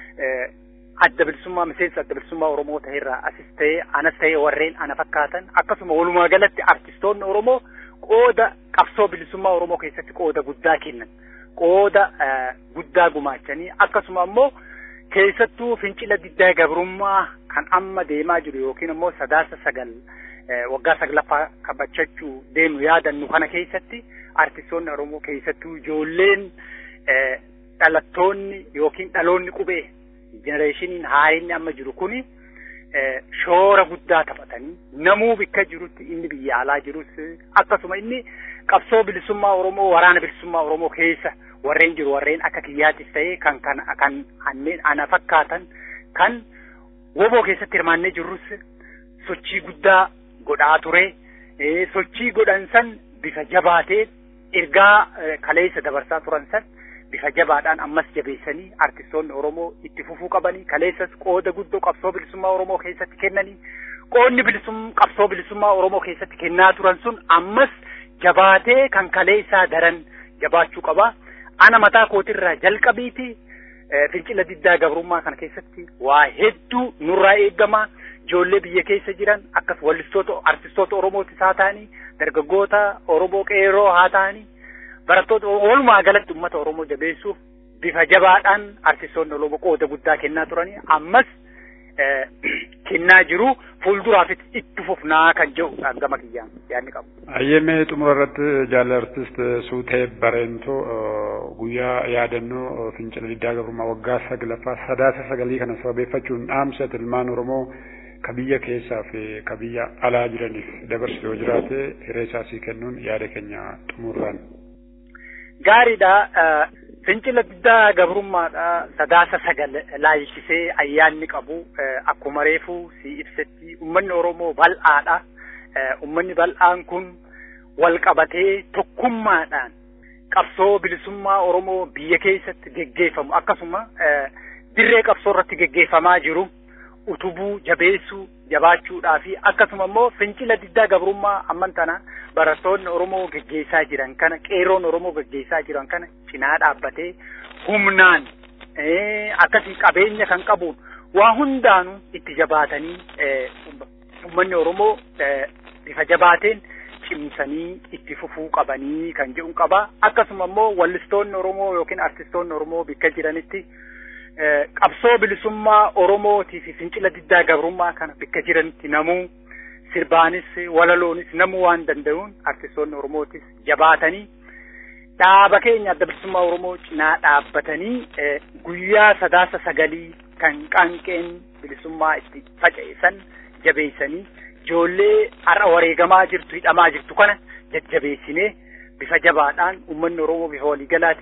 [SPEAKER 9] adda bilisummaa miseensa adda bilisummaa Oromoo ta'erraa asis ta'ee anas ta'ee warreen ana fakkaatan akkasuma walumaa galatti artistoonni Oromoo qooda qabsoo bilisummaa Oromoo keessatti qooda guddaa kennan qooda guddaa gumaachanii akkasuma ammoo keessattuu fincila diddaa gabrummaa kan amma deemaa jiru yookiin ammoo sadaasa sagal waggaa saglaffaa kabachachuu deemu yaadannu kana keessatti artistoonni Oromoo keessattuu ijoolleen dhalattoonni yookiin dhaloonni qubee jenereeshiniin haarinni amma jiru kuni shoora guddaa taphatanii namuu bakka jirutti inni biyya alaa jirus akkasuma inni qabsoo bilisummaa Oromoo waraana bilisummaa Oromoo keessa warreen jiru warreen akka kiyyaatis ta'ee kan kan kan anneen ana fakkaatan kan woboo keessatti hirmaannee jirrus sochii guddaa godhaa ture sochii godhan san bifa jabaatee ergaa kaleessa dabarsaa turan san bifa jabaadhaan ammas jabeessanii artistoonni Oromoo itti fufuu qabanii kaleessas qooda guddoo qabsoo bilisummaa Oromoo keessatti kennanii qoodni bilisum qabsoo bilisummaa Oromoo keessatti kennaa turan sun ammas jabaatee kan kaleessaa daran jabaachuu qaba. Ana mataa kootirraa jalqabiiti fincila diddaa gabrummaa kana keessatti waa hedduu nurraa eegama. Ijoollee biyya keessa jiran akkas wallistoota artistoota Oromootis haa ta'anii dargaggoota Oromoo qeerroo haa ta'anii barattoota walumaa galatti uummata Oromoo jabeessuuf bifa jabaadhaan artistoonni Oromoo qooda guddaa kennaa turanii ammas kennaa jiru fuulduraafis itti fufnaa kan jedhu gama kiyyaan yaadni qabu.
[SPEAKER 10] Ayyemee xumura irratti jaalala artist Suutee Bareentoo guyyaa yaadannoo fincila diddaa gabrummaa waggaa saglaffaa sadaasa sagalii kana sababeeffachuun dhaamsa ilmaan Oromoo ka biyya keessaa fi ka biyya alaa jiraniif dabarsu yoo jiraate hiree isaasii kennuun yaada keenya xumurraan.
[SPEAKER 9] Gaariidha. Fincila diddaa gabrummaadha. Sadaasa sagal laalchisee ayyaanni qabu akkuma reefu si ibsetti uummanni Oromoo bal'aadha. Uummanni bal'aan kun wal qabatee tokkummaadhaan qabsoo bilisummaa Oromoo biyya keessatti geggeeffamu akkasuma dirree qabsoo irratti geggeeffamaa jiru utubuu jabeessuu jabaachuudhaa fi akkasuma immoo fincila diddaa gabrummaa amman tana barattoonni Oromoo geggeessaa jiran kana qeerroon Oromoo geggeessaa jiran kana cinaa dhaabbatee humnaan akkasii qabeenya kan qabuun waa hundaanuu itti jabaatanii uummanni Oromoo bifa jabaateen cimsanii itti fufuu qabanii kan jedhu qaba akkasuma immoo wallistoonni Oromoo yookiin artistoonni Oromoo bakka jiranitti qabsoo bilisummaa Oromootii fi fincila diddaa gabrummaa kana bakka jiranitti namuu sirbaanis walaloonis namuu waan danda'uun artistoonni Oromootis jabaatanii dhaaba keenya adda bilisummaa Oromoo cinaa dhaabbatanii guyyaa sadaasa sagalii kan qaanqeen bilisummaa itti faca'esan jabeessanii ijoollee har'a wareegamaa jirtu hidhamaa jirtu kana jajjabeessinee bifa jabaadhaan uummanni Oromoo bifa waliigalaatiin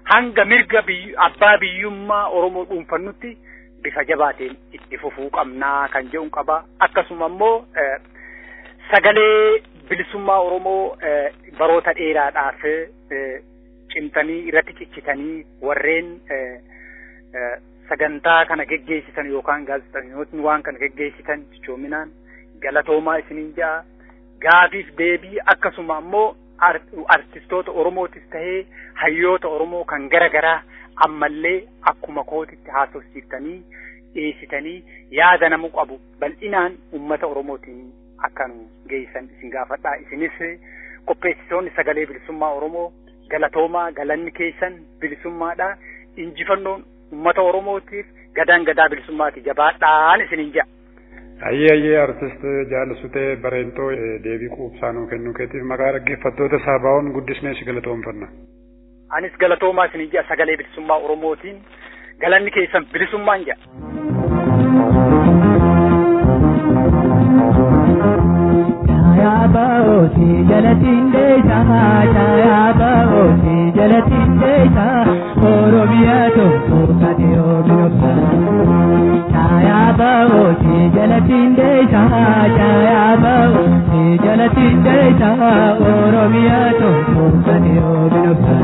[SPEAKER 9] hanga mirga abbaa biyyummaa Oromoo dhuunfannutti bifa jabaateen itti fufuu qabnaa kan jedhu qaba. Akkasuma immoo sagalee bilisummaa Oromoo baroota dheeraadhaaf cimtanii irratti cichitanii warreen sagantaa kana geggeessitan yookaan gaazexeessitootni waan kana geggeessitan cichoominaan galatoomaa isiniin ja'a. Gaafiif deebii akkasuma immoo artistoota Oromootis tahee hayyoota Oromoo kan gara garaa ammallee akkuma kootitti haasofsiiftanii dhiyeessitanii yaada namu qabu bal'inaan uummata Oromootiin akka nu geessan isin gaafadhaa isinis qopheessitoonni sagalee bilisummaa Oromoo galatoomaa galanni keessan bilisummaadha injifannoon uummata Oromootiif gadaan gadaa bilisummaati jabaadhaan isiniin ja'a.
[SPEAKER 10] Ayyee ayyee artist jaalasutee bareentoo deebii quubsaa nuu kennuu keetiif maqaa dhaggeeffattoota saabaa'oon guddisnee si galatoomfanna.
[SPEAKER 9] Anis galatoomaa isin ja'a sagalee bilisummaa Oromootiin galanni keessan bilisummaan ja'a.
[SPEAKER 11] Chaayaaba'ooti jalatiin deessaa chaayaaba'ooti jalatiin deessaa Oromiyaa tokko kati oomiyobsa. Chaayaaba'ooti jalatiin deessaa chaayaaba'ooti jalatiin deessaa Oromiyaa tokko kati oomiyobsa.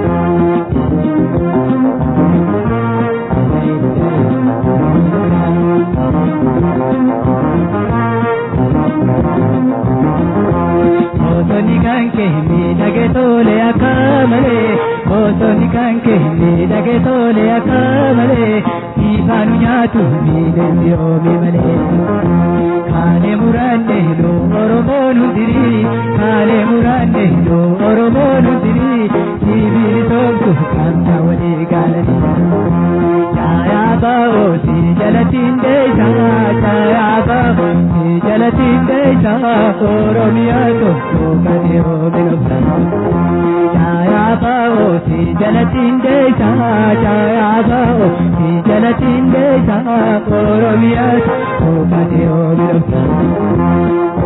[SPEAKER 11] Bosonni kan kee miidhage tole akka malee bosonni kan kee miidhage tole akka malee ifaanu nyaatu miidhagni oomi malee. Kaalee muraanne nu Oromoon hundiri kaalee muraanne nu Oromoon hundiri sibiili toomtu kamta walii gaalanii. Chaayaa baa'ooti jalatiin deessaa chaayaa baa'ooti jalatiin deessaa Oromiyaa tokko kati oomina Chaayaa baa'ooti jalatiin deessaa chaayaa baa'ooti jalatiin deessaa Oromiyaa tokko kati oomina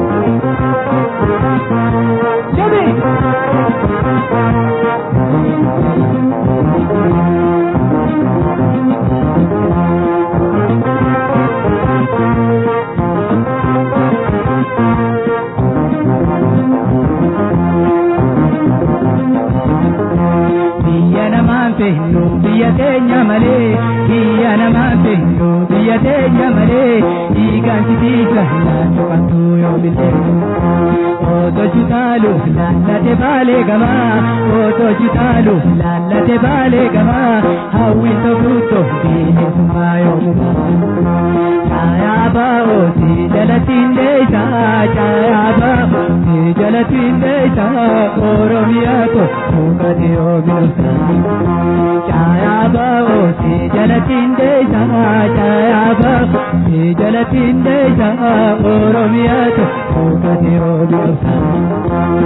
[SPEAKER 11] Biyya namaan feennu biyya teenya malee biyya namaan feennu biyya teenya malee dhiigaan sitiisa laatu qabdu yoo billee. Oto jutaalu laallate baalee gamaa oto jutaalu laallate baalee gamaa hawwiin tokkutto bineensummaa yoo mukaa. Chaayaa baa'ooti jalatiin deessaa chaayaa baa'ooti jalatiin deessaa Oromiyaa tokko kati oomina. Chaayaa baa'ooti jalatiin deessaa chaayaa baa'ooti jalatiin deessaa Oromiyaa tokko kati oomina.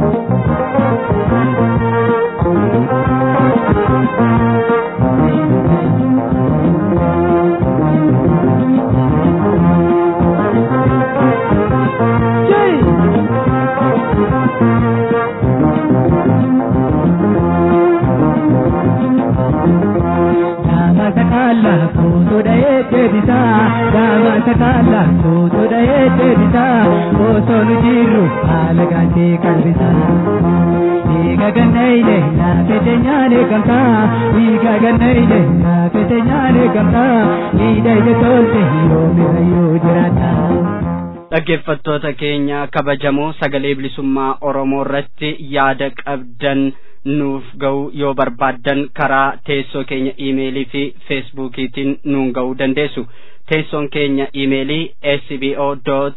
[SPEAKER 11] Gaamasa kaalla kuutuudha eebbisaa gaamasa kaalla kuutuudha eebbisaa osoo nu jirru haala gaantee qalbisaa. Dhiiga gannayle naafete nyaale gamtaa dhiiga gannayle naafete nyaale gamtaa dhiiga ije tolte yoomi hayyuu jiraata.
[SPEAKER 2] dhaggeeffattoota keenya kabajamoo sagalee bilisummaa oromoo irratti yaada qabdan nuuf ga'uu yoo barbaaddan karaa teessoo keenya iimeelii fi feesbuukiitiin nuun ga'uu dandeessu teessoon keenya iimeelii sbo dot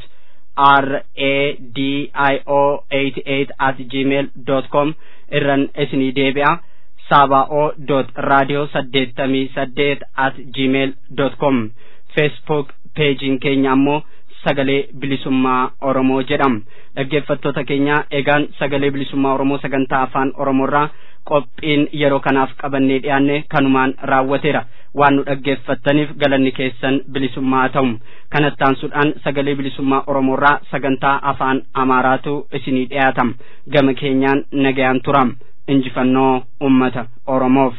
[SPEAKER 2] radio 88 at gmail dot com irran isinii deebi'a saaba'oo dot radio saddeettamii saddeet at gmail dot com feesbuuk peejiin keenya ammoo sagalee bilisummaa oromoo jedham dhaggeeffattoota keenya egaan sagalee bilisummaa oromoo sagantaa afaan oromoorraa qophiin yeroo kanaaf qabannee dhiyaanne kanumaan raawwateera waan nu dhaggeeffattaniif galanni keessan bilisummaa ta'u kanattaansuudhaan sagalee bilisummaa oromoorraa sagantaa afaan amaaraatu isinii dhiyaatam gama keenyaan nagayaan turam injifannoo ummata oromoof.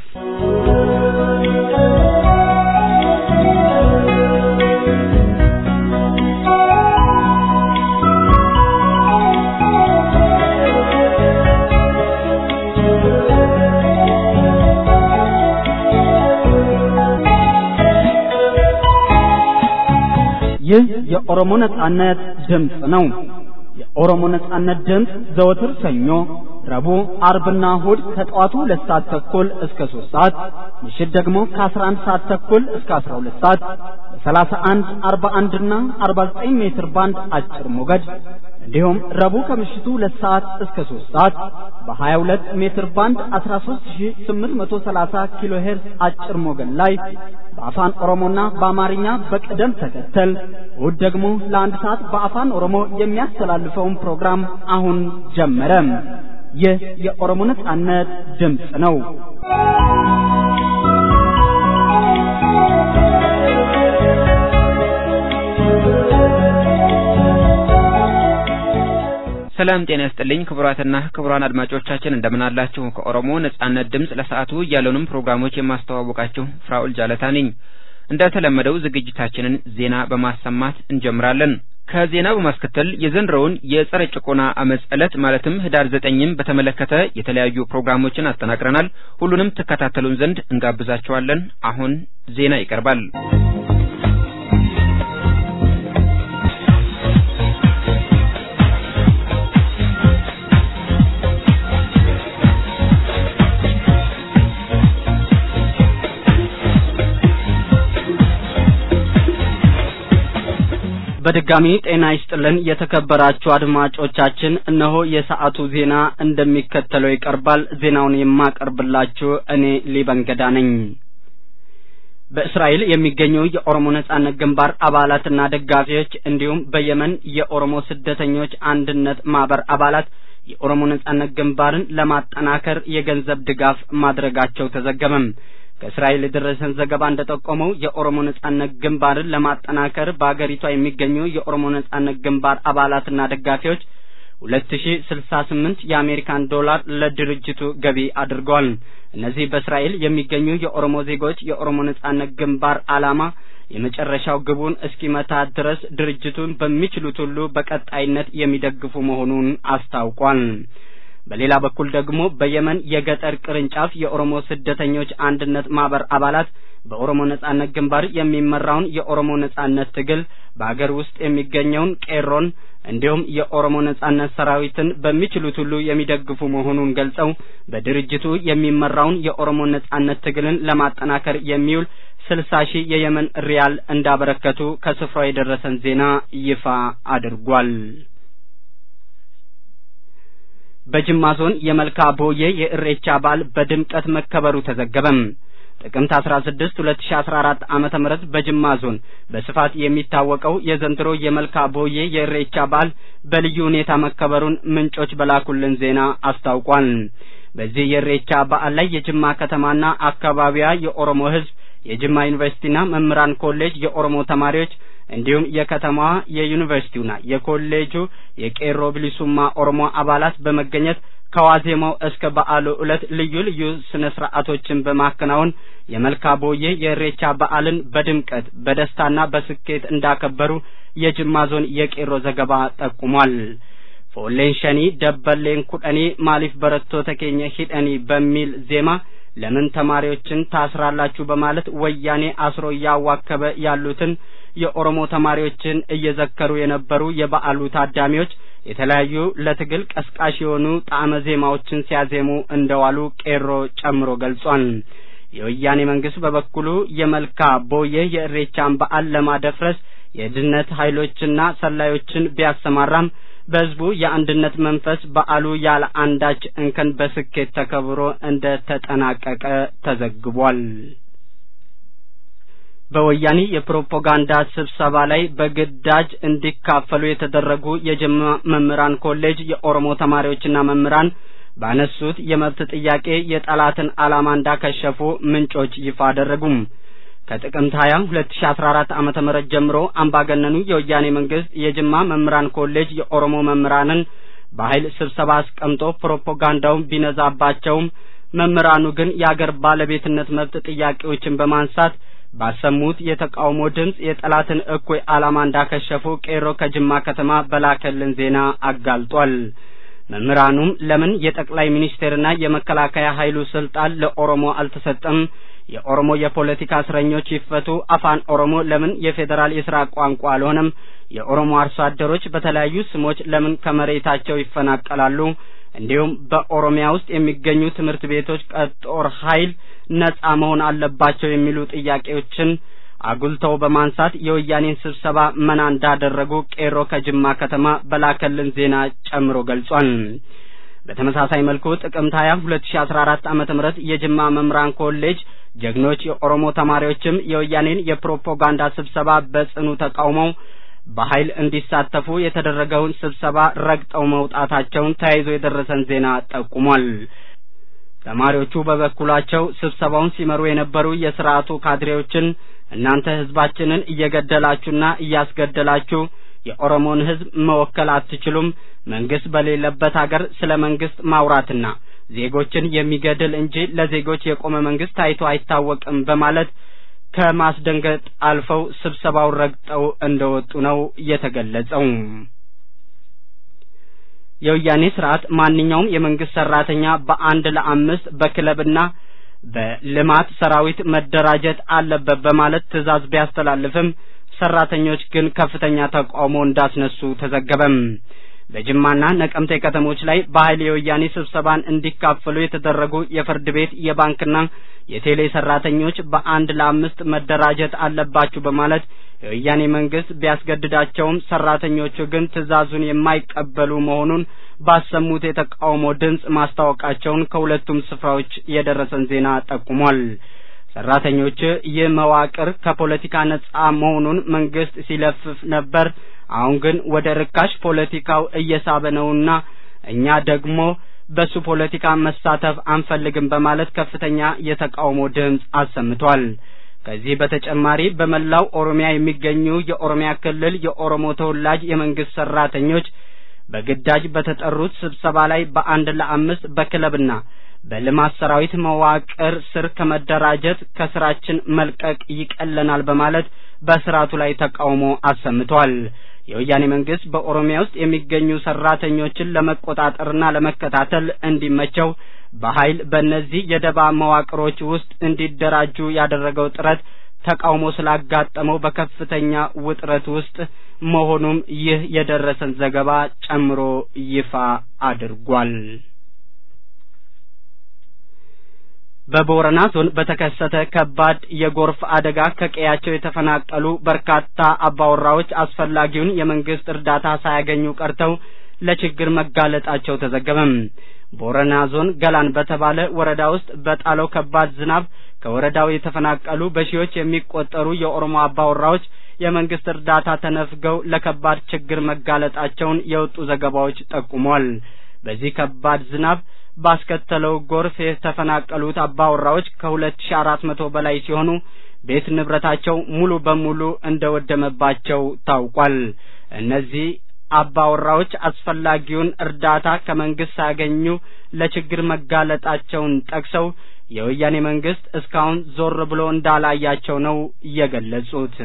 [SPEAKER 2] ይህ የኦሮሞ ነጻነት ድምፅ ነው። የኦሮሞ ነጻነት ድምፅ ዘወትር ሰኞ፣ ረቡዕ፣ አርብና እሁድ ከጠዋቱ ሁለት ሰዓት ተኩል እስከ ሶስት ሰዓት ምሽት ደግሞ ከአስራ አንድ ሰዓት ተኩል እስከ አስራ ሁለት ሰዓት በሰላሳ አንድ አርባ አንድና አርባ ዘጠኝ ሜትር ባንድ አጭር ሞገድ እንዲሁም ረቡዕ ከምሽቱ ሁለት ሰዓት እስከ ሶስት ሰዓት በሀያ ሁለት ሜትር ባንድ አስራ ሶስት ሺ ስምንት መቶ ሰላሳ ኪሎ ሄርዝ አጭር ሞገድ ላይ በአፋን ኦሮሞና በአማርኛ በቅደም ተከተል እሁድ ደግሞ ለአንድ ሰዓት በአፋን ኦሮሞ የሚያስተላልፈውን ፕሮግራም አሁን ጀመረ። ይህ የኦሮሞ ነጻነት ድምፅ ነው።
[SPEAKER 3] ሰላም ጤና ይስጥልኝ ክቡራትና ክቡራን አድማጮቻችን እንደምን አላችሁ? ከኦሮሞ ነጻነት ድምፅ ለሰዓቱ ያለውንም ፕሮግራሞች የማስተዋወቃችሁ ፍራኡል ጃለታ ነኝ። እንደተለመደው ዝግጅታችንን ዜና በማሰማት እንጀምራለን። ከዜና በማስከተል የዘንድሮውን የጸረ ጭቆና አመፅ ዕለት ማለትም ህዳር ዘጠኝም በተመለከተ የተለያዩ ፕሮግራሞችን አጠናቅረናል። ሁሉንም ትከታተሉን ዘንድ እንጋብዛችኋለን። አሁን ዜና ይቀርባል።
[SPEAKER 2] በድጋሚ ጤና ይስጥልን የተከበራችሁ አድማጮቻችን፣ እነሆ የሰዓቱ ዜና እንደሚከተለው ይቀርባል። ዜናውን የማቀርብላችሁ እኔ ሊበንገዳ ነኝ። በእስራኤል የሚገኙ የኦሮሞ ነጻነት ግንባር አባላትና ደጋፊዎች እንዲሁም በየመን የኦሮሞ ስደተኞች አንድነት ማህበር አባላት የኦሮሞ ነጻነት ግንባርን ለማጠናከር የገንዘብ ድጋፍ ማድረጋቸው ተዘገበም። ከእስራኤል የደረሰን ዘገባ እንደጠቆመው የኦሮሞ ነጻነት ግንባርን ለማጠናከር በአገሪቷ የሚገኙ የኦሮሞ ነጻነት ግንባር አባላትና ደጋፊዎች ሁለት ሺ ስልሳ ስምንት የአሜሪካን ዶላር ለድርጅቱ ገቢ አድርገዋል። እነዚህ በእስራኤል የሚገኙ የኦሮሞ ዜጎች የኦሮሞ ነጻነት ግንባር ዓላማ የመጨረሻው ግቡን እስኪመታ ድረስ ድርጅቱን በሚችሉት ሁሉ በቀጣይነት የሚደግፉ መሆኑን አስታውቋል። በሌላ በኩል ደግሞ በየመን የገጠር ቅርንጫፍ የኦሮሞ ስደተኞች አንድነት ማህበር አባላት በኦሮሞ ነጻነት ግንባር የሚመራውን የኦሮሞ ነጻነት ትግል በአገር ውስጥ የሚገኘውን ቄሮን እንዲሁም የኦሮሞ ነጻነት ሰራዊትን በሚችሉት ሁሉ የሚደግፉ መሆኑን ገልጸው በድርጅቱ የሚመራውን የኦሮሞ ነጻነት ትግልን ለማጠናከር የሚውል ስልሳ ሺህ የየመን ሪያል እንዳበረከቱ ከስፍራው የደረሰን ዜና ይፋ አድርጓል። በጅማ ዞን የመልካ ቦዬ የእሬቻ በዓል በድምቀት መከበሩ ተዘገበም። ጥቅምት 16 2014 ዓመተ ምህረት በጅማ ዞን በስፋት የሚታወቀው የዘንድሮ የመልካ ቦዬ የእሬቻ በዓል በልዩ ሁኔታ መከበሩን ምንጮች በላኩልን ዜና አስታውቋል። በዚህ የእሬቻ በዓል ላይ የጅማ ከተማና አካባቢዋ የኦሮሞ ሕዝብ፣ የጅማ ዩኒቨርሲቲና መምህራን ኮሌጅ የኦሮሞ ተማሪዎች እንዲሁም የከተማዋ የዩኒቨርሲቲውና የኮሌጁ የቄሮ ብሊሱማ ኦሮሞ አባላት በመገኘት ከዋዜማው እስከ በዓሉ ዕለት ልዩ ልዩ ስነ ስርዓቶችን በማከናወን የመልካ ቦዬ የእሬቻ በዓልን በድምቀት በደስታና በስኬት እንዳከበሩ የጅማ ዞን የቄሮ ዘገባ ጠቁሟል። ፎሌን ሸኒ ደበሌን ኩደኒ ማሊፍ በረቶ ተኬኘ ሂደኒ በሚል ዜማ ለምን ተማሪዎችን ታስራላችሁ በማለት ወያኔ አስሮ እያዋከበ ያሉትን የኦሮሞ ተማሪዎችን እየዘከሩ የነበሩ የበዓሉ ታዳሚዎች የተለያዩ ለትግል ቀስቃሽ የሆኑ ጣዕመ ዜማዎችን ሲያዜሙ እንደዋሉ ቄሮ ጨምሮ ገልጿል። የወያኔ መንግስት በበኩሉ የመልካ ቦዬ የእሬቻን በዓል ለማደፍረስ የድነት ኃይሎችና ሰላዮችን ቢያሰማራም በህዝቡ የአንድነት መንፈስ በዓሉ ያለ አንዳች እንከን በስኬት ተከብሮ እንደ ተጠናቀቀ ተዘግቧል። በወያኔ የፕሮፓጋንዳ ስብሰባ ላይ በግዳጅ እንዲካፈሉ የተደረጉ የጅማ መምህራን ኮሌጅ የኦሮሞ ተማሪዎችና መምህራን ባነሱት የመብት ጥያቄ የጠላትን ዓላማ እንዳከሸፉ ምንጮች ይፋ አደረጉም። ከጥቅምት 20 2014 ዓመተ ምህረት ጀምሮ አምባገነኑ የወያኔ መንግስት የጅማ መምህራን ኮሌጅ የኦሮሞ መምህራንን በኃይል ስብሰባ አስቀምጦ ፕሮፓጋንዳውን ቢነዛባቸውም መምህራኑ ግን የአገር ባለቤትነት መብት ጥያቄዎችን በማንሳት ባሰሙት የተቃውሞ ድምፅ የጠላትን እኩይ ዓላማ እንዳከሸፉ ቄሮ ከጅማ ከተማ በላከልን ዜና አጋልጧል። መምህራኑም ለምን የጠቅላይ ሚኒስቴርና የመከላከያ ኃይሉ ስልጣን ለኦሮሞ አልተሰጠም? የኦሮሞ የፖለቲካ እስረኞች ይፈቱ፣ አፋን ኦሮሞ ለምን የፌዴራል የስራ ቋንቋ አልሆነም? የኦሮሞ አርሶ አደሮች በተለያዩ ስሞች ለምን ከመሬታቸው ይፈናቀላሉ? እንዲሁም በኦሮሚያ ውስጥ የሚገኙ ትምህርት ቤቶች ከጦር ኃይል ነጻ መሆን አለባቸው የሚሉ ጥያቄዎችን አጉልተው በማንሳት የወያኔን ስብሰባ መና እንዳደረጉ ቄሮ ከጅማ ከተማ በላከልን ዜና ጨምሮ ገልጿል። በተመሳሳይ መልኩ ጥቅምት 20 2014 ዓመተ ምህረት የጅማ መምህራን ኮሌጅ ጀግኖች የኦሮሞ ተማሪዎችም የወያኔን የፕሮፓጋንዳ ስብሰባ በጽኑ ተቃውመው በኃይል እንዲሳተፉ የተደረገውን ስብሰባ ረግጠው መውጣታቸውን ተያይዞ የደረሰን ዜና ጠቁሟል። ተማሪዎቹ በበኩላቸው ስብሰባውን ሲመሩ የነበሩ የስርዓቱ ካድሬዎችን እናንተ ህዝባችንን እየገደላችሁና እያስገደላችሁ የኦሮሞን ህዝብ መወከል አትችሉም። መንግስት በሌለበት ሀገር ስለ መንግስት ማውራትና ዜጎችን የሚገድል እንጂ ለዜጎች የቆመ መንግስት ታይቶ አይታወቅም በማለት ከማስደንገጥ አልፈው ስብሰባውን ረግጠው እንደወጡ ነው የተገለጸው። የወያኔ ስርዓት ማንኛውም የመንግስት ሰራተኛ በአንድ ለአምስት በክለብና በልማት ሰራዊት መደራጀት አለበት በማለት ትዕዛዝ ቢያስተላልፍም ሰራተኞች ግን ከፍተኛ ተቃውሞ እንዳስነሱ ተዘገበም። በጅማና ነቀምቴ ከተሞች ላይ በኃይል የወያኔ ስብሰባን እንዲካፈሉ የተደረጉ የፍርድ ቤት የባንክና የቴሌ ሰራተኞች በአንድ ለአምስት መደራጀት አለባችሁ በማለት የወያኔ መንግስት ቢያስገድዳቸውም ሰራተኞቹ ግን ትዕዛዙን የማይቀበሉ መሆኑን ባሰሙት የተቃውሞ ድምፅ ማስታወቃቸውን ከሁለቱም ስፍራዎች የደረሰን ዜና ጠቁሟል። ሰራተኞች ይህ መዋቅር ከፖለቲካ ነጻ መሆኑን መንግስት ሲለፍፍ ነበር። አሁን ግን ወደ ርካሽ ፖለቲካው እየሳበ ነውና እኛ ደግሞ በሱ ፖለቲካ መሳተፍ አንፈልግም በማለት ከፍተኛ የተቃውሞ ድምፅ አሰምቷል። ከዚህ በተጨማሪ በመላው ኦሮሚያ የሚገኙ የኦሮሚያ ክልል የኦሮሞ ተወላጅ የመንግስት ሰራተኞች በግዳጅ በተጠሩት ስብሰባ ላይ በአንድ ለአምስት በክለብና በልማት ሰራዊት መዋቅር ስር ከመደራጀት ከስራችን መልቀቅ ይቀለናል በማለት በስርዓቱ ላይ ተቃውሞ አሰምቷል። የወያኔ መንግስት በኦሮሚያ ውስጥ የሚገኙ ሰራተኞችን ለመቆጣጠርና ለመከታተል እንዲመቸው በኃይል በእነዚህ የደባ መዋቅሮች ውስጥ እንዲደራጁ ያደረገው ጥረት ተቃውሞ ስላጋጠመው በከፍተኛ ውጥረት ውስጥ መሆኑም ይህ የደረሰን ዘገባ ጨምሮ ይፋ አድርጓል። በቦረና ዞን በተከሰተ ከባድ የጎርፍ አደጋ ከቀያቸው የተፈናቀሉ በርካታ አባወራዎች አስፈላጊውን የመንግስት እርዳታ ሳያገኙ ቀርተው ለችግር መጋለጣቸው ተዘገበም። ቦረና ዞን ገላን በተባለ ወረዳ ውስጥ በጣለው ከባድ ዝናብ ከወረዳው የተፈናቀሉ በሺዎች የሚቆጠሩ የኦሮሞ አባወራዎች የመንግስት እርዳታ ተነፍገው ለከባድ ችግር መጋለጣቸውን የወጡ ዘገባዎች ጠቁሟል። በዚህ ከባድ ዝናብ ባስከተለው ጎርፍ የተፈናቀሉት አባወራዎች ከሁለት ሺ አራት መቶ በላይ ሲሆኑ ቤት ንብረታቸው ሙሉ በሙሉ እንደወደመባቸው ታውቋል። እነዚህ አባወራዎች አስፈላጊውን እርዳታ ከመንግስት ሳያገኙ ለችግር መጋለጣቸውን ጠቅሰው የወያኔ መንግስት እስካሁን ዞር ብሎ እንዳላያቸው ነው የገለጹት።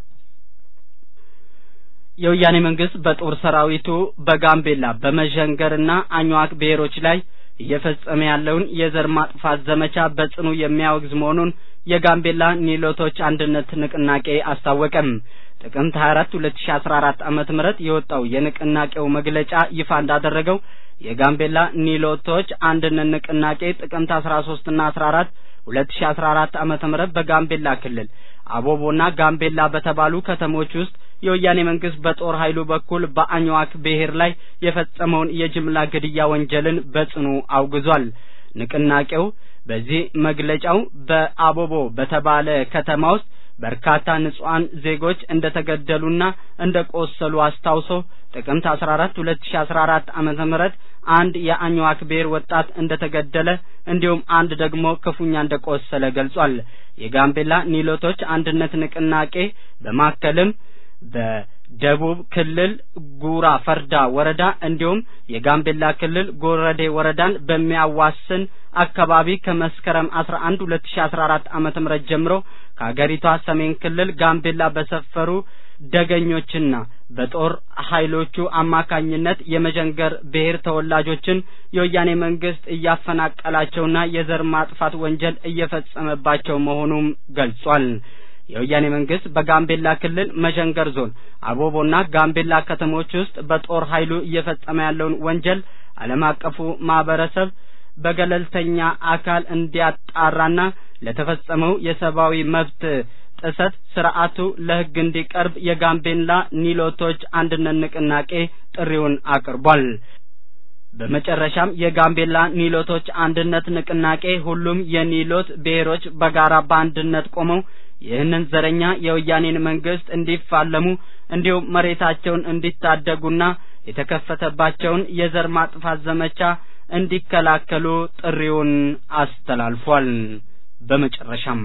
[SPEAKER 2] የወያኔ መንግስት በጦር ሰራዊቱ በጋምቤላ በመዠንገርና አኝዋክ ብሔሮች ላይ እየፈጸመ ያለውን የዘር ማጥፋት ዘመቻ በጽኑ የሚያወግዝ መሆኑን የጋምቤላ ኒሎቶች አንድነት ንቅናቄ አስታወቀም። ጥቅምት 24 2014 ዓመተ ምህረት የወጣው የንቅናቄው መግለጫ ይፋ እንዳደረገው የጋምቤላ ኒሎቶች አንድነት ንቅናቄ ጥቅምት 13 እና 14 2014 ዓመተ ምህረት በጋምቤላ ክልል አቦቦና ጋምቤላ በተባሉ ከተሞች ውስጥ የወያኔ መንግስት በጦር ኃይሉ በኩል በአኝዋክ ብሔር ላይ የፈጸመውን የጅምላ ግድያ ወንጀልን በጽኑ አውግዟል። ንቅናቄው በዚህ መግለጫው በአቦቦ በተባለ ከተማ ውስጥ በርካታ ንጹሐን ዜጎች እንደተገደሉና እንደቆሰሉ አስታውሶ ጥቅምት 14 2014 ዓመተ ምህረት አንድ የአኝዋክ ብሔር ወጣት እንደተገደለ እንዲሁም አንድ ደግሞ ክፉኛ እንደቆሰለ ገልጿል። የጋምቤላ ኒሎቶች አንድነት ንቅናቄ በማከልም ደቡብ ክልል ጉራ ፈርዳ ወረዳ እንዲሁም የጋምቤላ ክልል ጎረዴ ወረዳን በሚያዋስን አካባቢ ከመስከረም 11 2014 ዓመተ ምህረት ጀምሮ ከሀገሪቷ ሰሜን ክልል ጋምቤላ በሰፈሩ ደገኞችና በጦር ኃይሎቹ አማካኝነት የመዠንገር ብሔር ተወላጆችን የወያኔ መንግስት እያፈናቀላቸውና የዘር ማጥፋት ወንጀል እየፈጸመባቸው መሆኑም ገልጿል። የወያኔ መንግስት በጋምቤላ ክልል መዠንገር ዞን አቦቦና ጋምቤላ ከተሞች ውስጥ በጦር ኃይሉ እየፈጸመ ያለውን ወንጀል ዓለም አቀፉ ማህበረሰብ በገለልተኛ አካል እንዲያጣራና ለተፈጸመው የሰብአዊ መብት ጥሰት ስርዓቱ ለሕግ እንዲቀርብ የጋምቤላ ኒሎቶች አንድነት ንቅናቄ ጥሪውን አቅርቧል። በመጨረሻም የጋምቤላ ኒሎቶች አንድነት ንቅናቄ ሁሉም የኒሎት ብሔሮች በጋራ በአንድነት ቆመው ይህንን ዘረኛ የወያኔን መንግስት እንዲፋለሙ እንዲሁም መሬታቸውን እንዲታደጉና የተከፈተባቸውን የዘር ማጥፋት ዘመቻ እንዲከላከሉ ጥሪውን አስተላልፏል። በመጨረሻም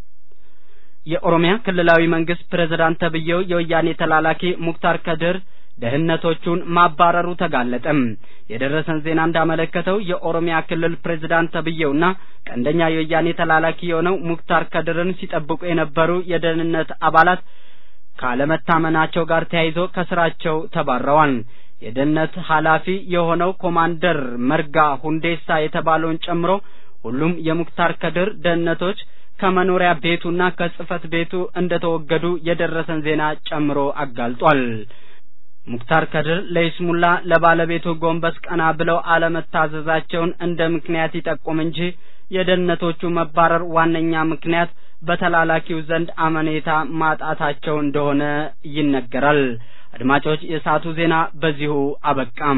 [SPEAKER 2] የኦሮሚያ ክልላዊ መንግስት ፕሬዝዳንት ተብዬው የወያኔ ተላላኪ ሙክታር ከድር ደህንነቶቹን ማባረሩ ተጋለጠ። የደረሰን ዜና እንዳመለከተው የኦሮሚያ ክልል ፕሬዝዳንት ተብዬውና ቀንደኛ የወያኔ ተላላኪ የሆነው ሙክታር ከድርን ሲጠብቁ የነበሩ የደህንነት አባላት ካለመታመናቸው ጋር ተያይዞ ከስራቸው ተባረዋል። የደህንነት ኃላፊ የሆነው ኮማንደር መርጋ ሁንዴሳ የተባለውን ጨምሮ ሁሉም የሙክታር ከድር ደህንነቶች ከመኖሪያ ቤቱና ከጽህፈት ቤቱ እንደተወገዱ የደረሰን ዜና ጨምሮ አጋልጧል። ሙክታር ከድር ለይስሙላ ለባለቤቱ ጎንበስ ቀና ብለው አለመታዘዛቸውን እንደ ምክንያት ይጠቁም እንጂ የደህንነቶቹ መባረር ዋነኛ ምክንያት በተላላኪው ዘንድ አመኔታ ማጣታቸው እንደሆነ ይነገራል። አድማጮች፣ የሰዓቱ ዜና በዚሁ አበቃም።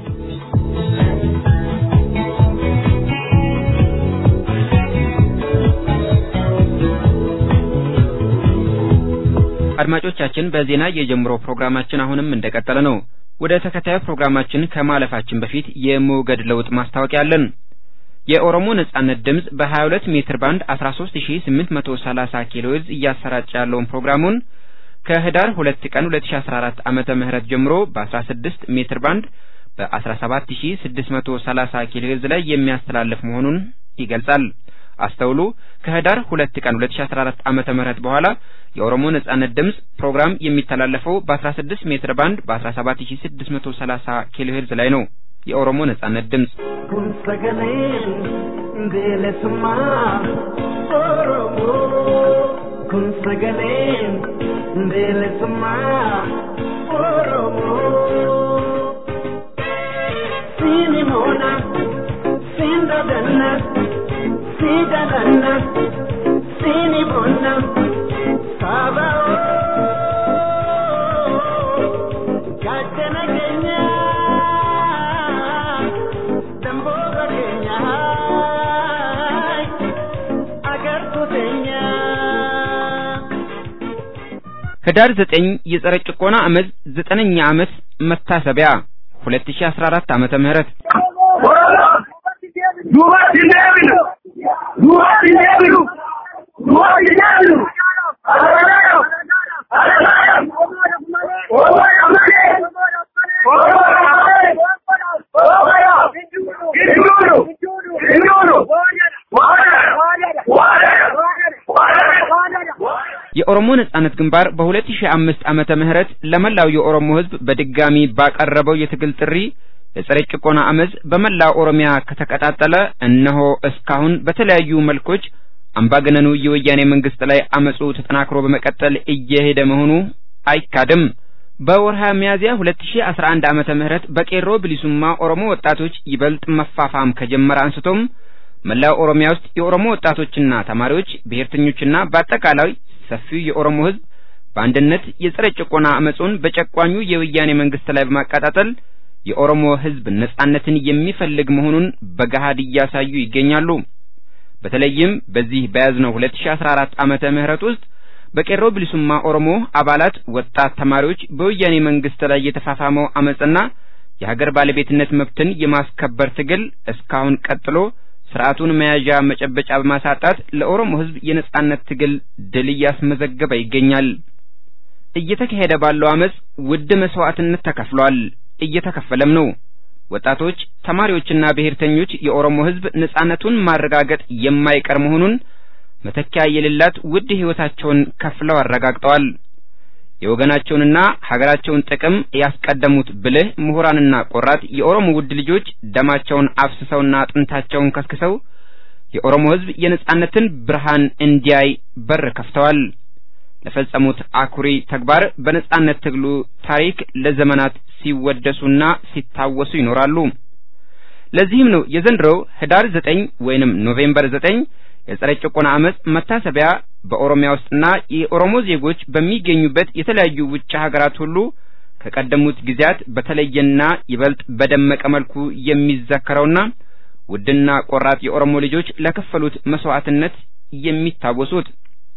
[SPEAKER 3] አድማጮቻችን በዜና የጀምሮ ፕሮግራማችን አሁንም እንደቀጠለ ነው። ወደ ተከታዩ ፕሮግራማችን ከማለፋችን በፊት የሞገድ ለውጥ ማስታወቂያ አለን። የኦሮሞ ነጻነት ድምጽ በ22 ሜትር ባንድ 13830 ኪሎ ሄርዝ እያሰራጨ ያለውን ፕሮግራሙን ከህዳር 2 ቀን 2014 ዓመተ ምህረት ጀምሮ በ16 ሜትር ባንድ በ17630 ኪሎ ሄርዝ ላይ የሚያስተላልፍ መሆኑን ይገልጻል። አስተውሉ። ከህዳር 2 ቀን 2014 ዓመተ ምህረት በኋላ የኦሮሞ ነጻነት ድምጽ ፕሮግራም የሚተላለፈው በ16 ሜትር ባንድ በ17630 ኪሎ ሄርዝ ላይ ነው። የኦሮሞ ነጻነት ድምጽ
[SPEAKER 8] kun sagaleen bilisummaa Oromoo kun sagaleen bilisummaa Oromoo siini moona siin dadanna sii dadanna siini bonna saba gaachana keenya damboota keenya agartuu teenya.
[SPEAKER 3] ህዳር 9 የጸረ ጭቆና አመፅ ዘጠነኛ ዓመት መታሰቢያ 2014 ዓመተ ምህረት
[SPEAKER 5] duubatti hin deebinu duubatti hin deebinu duubatti hin deebinu alagaadhaaf alagaadhaaf oromoodhaaf malee oromoodhaaf malee oromoodhaaf hin duunu hin duunu waadadha waadadha waadadha
[SPEAKER 3] የኦሮሞ ነጻነት ግንባር በ2005 ዓመተ ምህረት ለመላው የኦሮሞ ህዝብ በድጋሚ ባቀረበው የትግል ጥሪ የጸረ ጭቆና አመፅ በመላው ኦሮሚያ ከተቀጣጠለ እነሆ እስካሁን በተለያዩ መልኮች አምባገነኑ የወያኔ መንግስት ላይ አመፁ ተጠናክሮ በመቀጠል እየሄደ መሆኑ አይካድም። በወርሃ ሚያዝያ 2011 ዓመተ ምህረት በቄሮ ብሊሱማ ኦሮሞ ወጣቶች ይበልጥ መፋፋም ከጀመረ አንስቶም መላው ኦሮሚያ ውስጥ የኦሮሞ ወጣቶችና ተማሪዎች፣ ብሔርተኞችና በአጠቃላይ ሰፊው የኦሮሞ ህዝብ በአንድነት የጸረ ጭቆና አመፁን በጨቋኙ የወያኔ መንግስት ላይ በማቀጣጠል የኦሮሞ ህዝብ ነጻነትን የሚፈልግ መሆኑን በገሃድ እያሳዩ ይገኛሉ። በተለይም በዚህ በያዝነው 2014 ዓመተ ምህረት ውስጥ በቄሮ ብሊሱማ ኦሮሞ አባላት ወጣት ተማሪዎች በወያኔ መንግስት ላይ የተፋፋመው አመፅና የሀገር ባለቤትነት መብትን የማስከበር ትግል እስካሁን ቀጥሎ ስርዓቱን መያዣ መጨበጫ በማሳጣት ለኦሮሞ ህዝብ የነጻነት ትግል ድል እያስመዘገበ ይገኛል። እየተካሄደ ባለው አመፅ ውድ መስዋዕትነት ተከፍሏል፣ እየተከፈለም ነው። ወጣቶች፣ ተማሪዎችና ብሔርተኞች የኦሮሞ ህዝብ ነጻነቱን ማረጋገጥ የማይቀር መሆኑን መተኪያ የሌላት ውድ ህይወታቸውን ከፍለው አረጋግጠዋል። የወገናቸውንና ሀገራቸውን ጥቅም ያስቀደሙት ብልህ ምሁራንና ቆራጥ የኦሮሞ ውድ ልጆች ደማቸውን አፍስሰውና አጥንታቸውን ከስክሰው የኦሮሞ ህዝብ የነጻነትን ብርሃን እንዲያይ በር ከፍተዋል። ለፈጸሙት አኩሪ ተግባር በነጻነት ትግሉ ታሪክ ለዘመናት ሲወደሱና ሲታወሱ ይኖራሉ። ለዚህም ነው የዘንድሮው ህዳር ዘጠኝ ወይንም ኖቬምበር ዘጠኝ የጸረ ጭቆና አመፅ መታሰቢያ በኦሮሚያ ውስጥና የኦሮሞ ዜጎች በሚገኙበት የተለያዩ ውጭ ሀገራት ሁሉ ከቀደሙት ጊዜያት በተለየና ይበልጥ በደመቀ መልኩ የሚዘከረውና ውድና ቆራጥ የኦሮሞ ልጆች ለከፈሉት መስዋዕትነት የሚታወሱት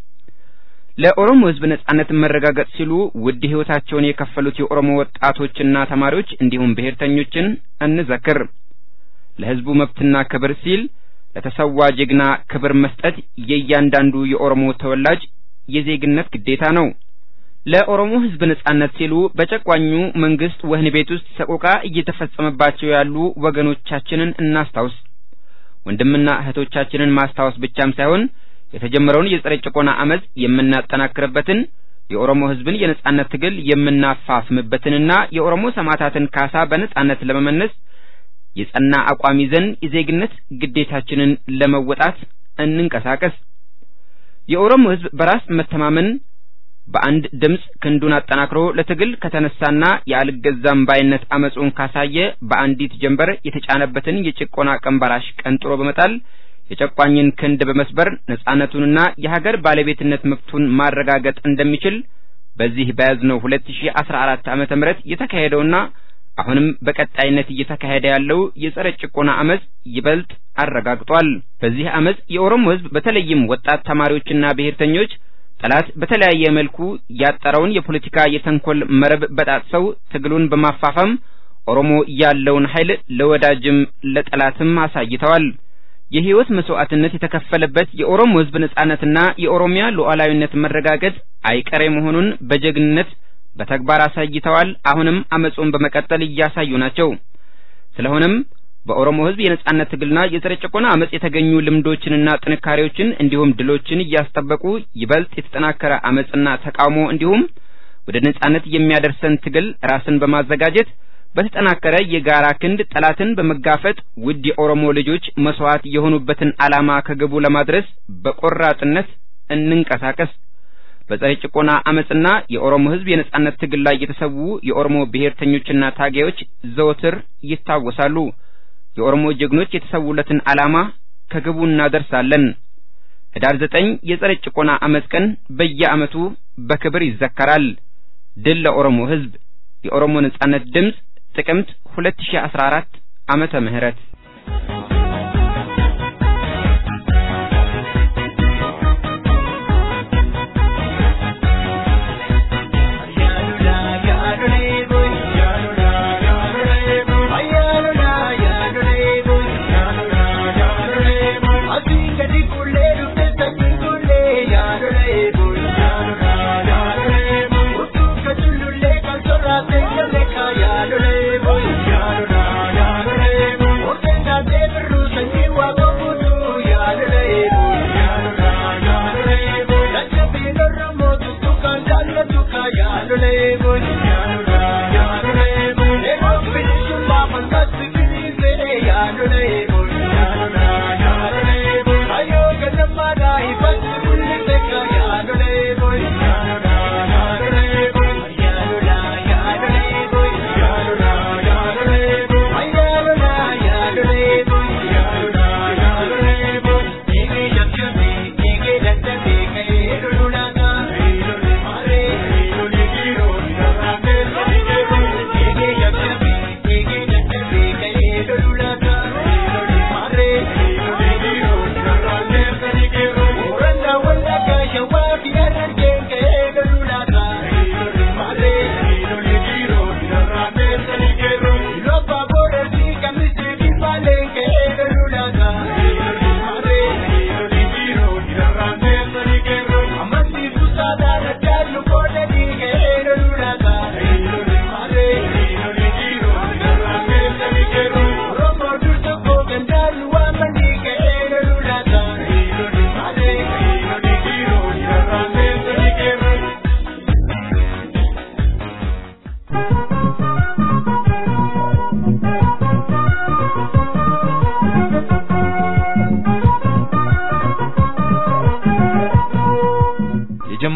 [SPEAKER 3] ለኦሮሞ ህዝብ ነጻነት መረጋገጥ ሲሉ ውድ ህይወታቸውን የከፈሉት የኦሮሞ ወጣቶችና ተማሪዎች እንዲሁም ብሔርተኞችን እንዘክር። ለህዝቡ መብትና ክብር ሲል ለተሰዋ ጀግና ክብር መስጠት የእያንዳንዱ የኦሮሞ ተወላጅ የዜግነት ግዴታ ነው። ለኦሮሞ ህዝብ ነጻነት ሲሉ በጨቋኙ መንግስት ወህኒ ቤት ውስጥ ሰቆቃ እየተፈጸመባቸው ያሉ ወገኖቻችንን እናስታውስ። ወንድምና እህቶቻችንን ማስታወስ ብቻም ሳይሆን የተጀመረውን የጸረ ጭቆና አመፅ የምናጠናክርበትን የኦሮሞ ህዝብን የነጻነት ትግል የምናፋፍምበትንና የኦሮሞ ሰማዕታትን ካሳ በነጻነት ለመመለስ የጸና አቋም ይዘን የዜግነት ግዴታችንን ለመወጣት እንንቀሳቀስ። የኦሮሞ ህዝብ በራስ መተማመን በአንድ ድምፅ ክንዱን አጠናክሮ ለትግል ከተነሳና የአልገዛም ባይነት አመፁን ካሳየ በአንዲት ጀንበር የተጫነበትን የጭቆና ቀንበራሽ ቀንጥሮ በመጣል የጨቋኝን ክንድ በመስበር ነጻነቱንና የሀገር ባለቤትነት መብቱን ማረጋገጥ እንደሚችል በዚህ በያዝነው 2014 ዓመተ ምህረት የተካሄደውና አሁንም በቀጣይነት እየተካሄደ ያለው የጸረ ጭቆና አመፅ ይበልጥ አረጋግጧል። በዚህ አመፅ የኦሮሞ ህዝብ በተለይም ወጣት ተማሪዎችና ብሔርተኞች ጠላት በተለያየ መልኩ ያጠረውን የፖለቲካ የተንኮል መረብ በጣጥሰው ትግሉን በማፋፋም ኦሮሞ ያለውን ኃይል ለወዳጅም ለጠላትም አሳይተዋል። የህይወት መስዋዕትነት የተከፈለበት የኦሮሞ ህዝብ ነጻነትና የኦሮሚያ ሉዓላዊነት መረጋገጥ አይቀሬ መሆኑን በጀግንነት በተግባር አሳይተዋል። አሁንም አመጹን በመቀጠል እያሳዩ ናቸው። ስለሆነም በኦሮሞ ህዝብ የነጻነት ትግልና የጸረ ጭቆና አመጽ የተገኙ ልምዶችንና ጥንካሬዎችን እንዲሁም ድሎችን እያስጠበቁ ይበልጥ የተጠናከረ አመጽና ተቃውሞ እንዲሁም ወደ ነጻነት የሚያደርሰን ትግል ራስን በማዘጋጀት በተጠናከረ የጋራ ክንድ ጠላትን በመጋፈጥ ውድ የኦሮሞ ልጆች መስዋዕት የሆኑበትን ዓላማ ከግቡ ለማድረስ በቆራጥነት እንንቀሳቀስ። በጸረ ጭቆና አመጽና የኦሮሞ ህዝብ የነጻነት ትግል ላይ የተሰዉ የኦሮሞ ብሔርተኞችና ታጋዮች ዘወትር ይታወሳሉ። የኦሮሞ ጀግኖች የተሰዉለትን ዓላማ ከግቡ እናደርሳለን። ህዳር ዘጠኝ የጸረ ጭቆና አመጽ ቀን በየዓመቱ በክብር ይዘከራል። ድል ለኦሮሞ ህዝብ! የኦሮሞ ነጻነት ድምፅ ጥቅምት 2014 ዓመተ ምህረት
[SPEAKER 5] Yeah.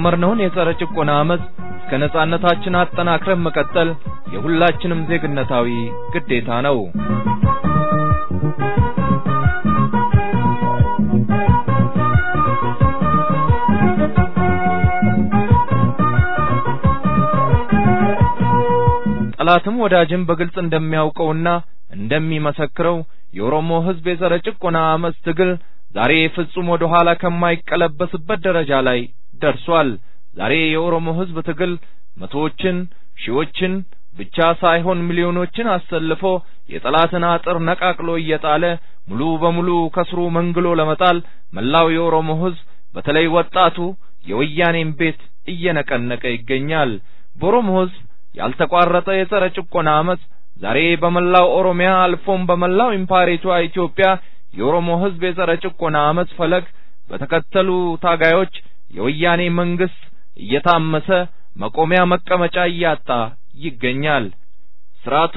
[SPEAKER 1] የጀመርነውን የጸረ ጭቆና አመፅ እስከ ነጻነታችን አጠናክረን መቀጠል የሁላችንም ዜግነታዊ ግዴታ ነው። ጠላትም ወዳጅም በግልጽ እንደሚያውቀውና እንደሚመሰክረው የኦሮሞ ሕዝብ የጸረ ጭቆና አመፅ ትግል ዛሬ ፍጹም ወደ ኋላ ከማይቀለበስበት ደረጃ ላይ ደርሷል። ዛሬ የኦሮሞ ሕዝብ ትግል መቶዎችን፣ ሺዎችን ብቻ ሳይሆን ሚሊዮኖችን አሰልፎ የጠላትን አጥር ነቃቅሎ እየጣለ ሙሉ በሙሉ ከስሩ መንግሎ ለመጣል መላው የኦሮሞ ሕዝብ በተለይ ወጣቱ የወያኔን ቤት እየነቀነቀ ይገኛል። በኦሮሞ ሕዝብ ያልተቋረጠ የጸረ ጭቆና አመፅ ዛሬ በመላው ኦሮሚያ አልፎም በመላው ኢምፓሪቷ ኢትዮጵያ የኦሮሞ ሕዝብ የጸረ ጭቆና አመፅ ፈለግ በተከተሉ ታጋዮች የወያኔ መንግስት እየታመሰ መቆሚያ መቀመጫ እያጣ ይገኛል። ስርዓቱ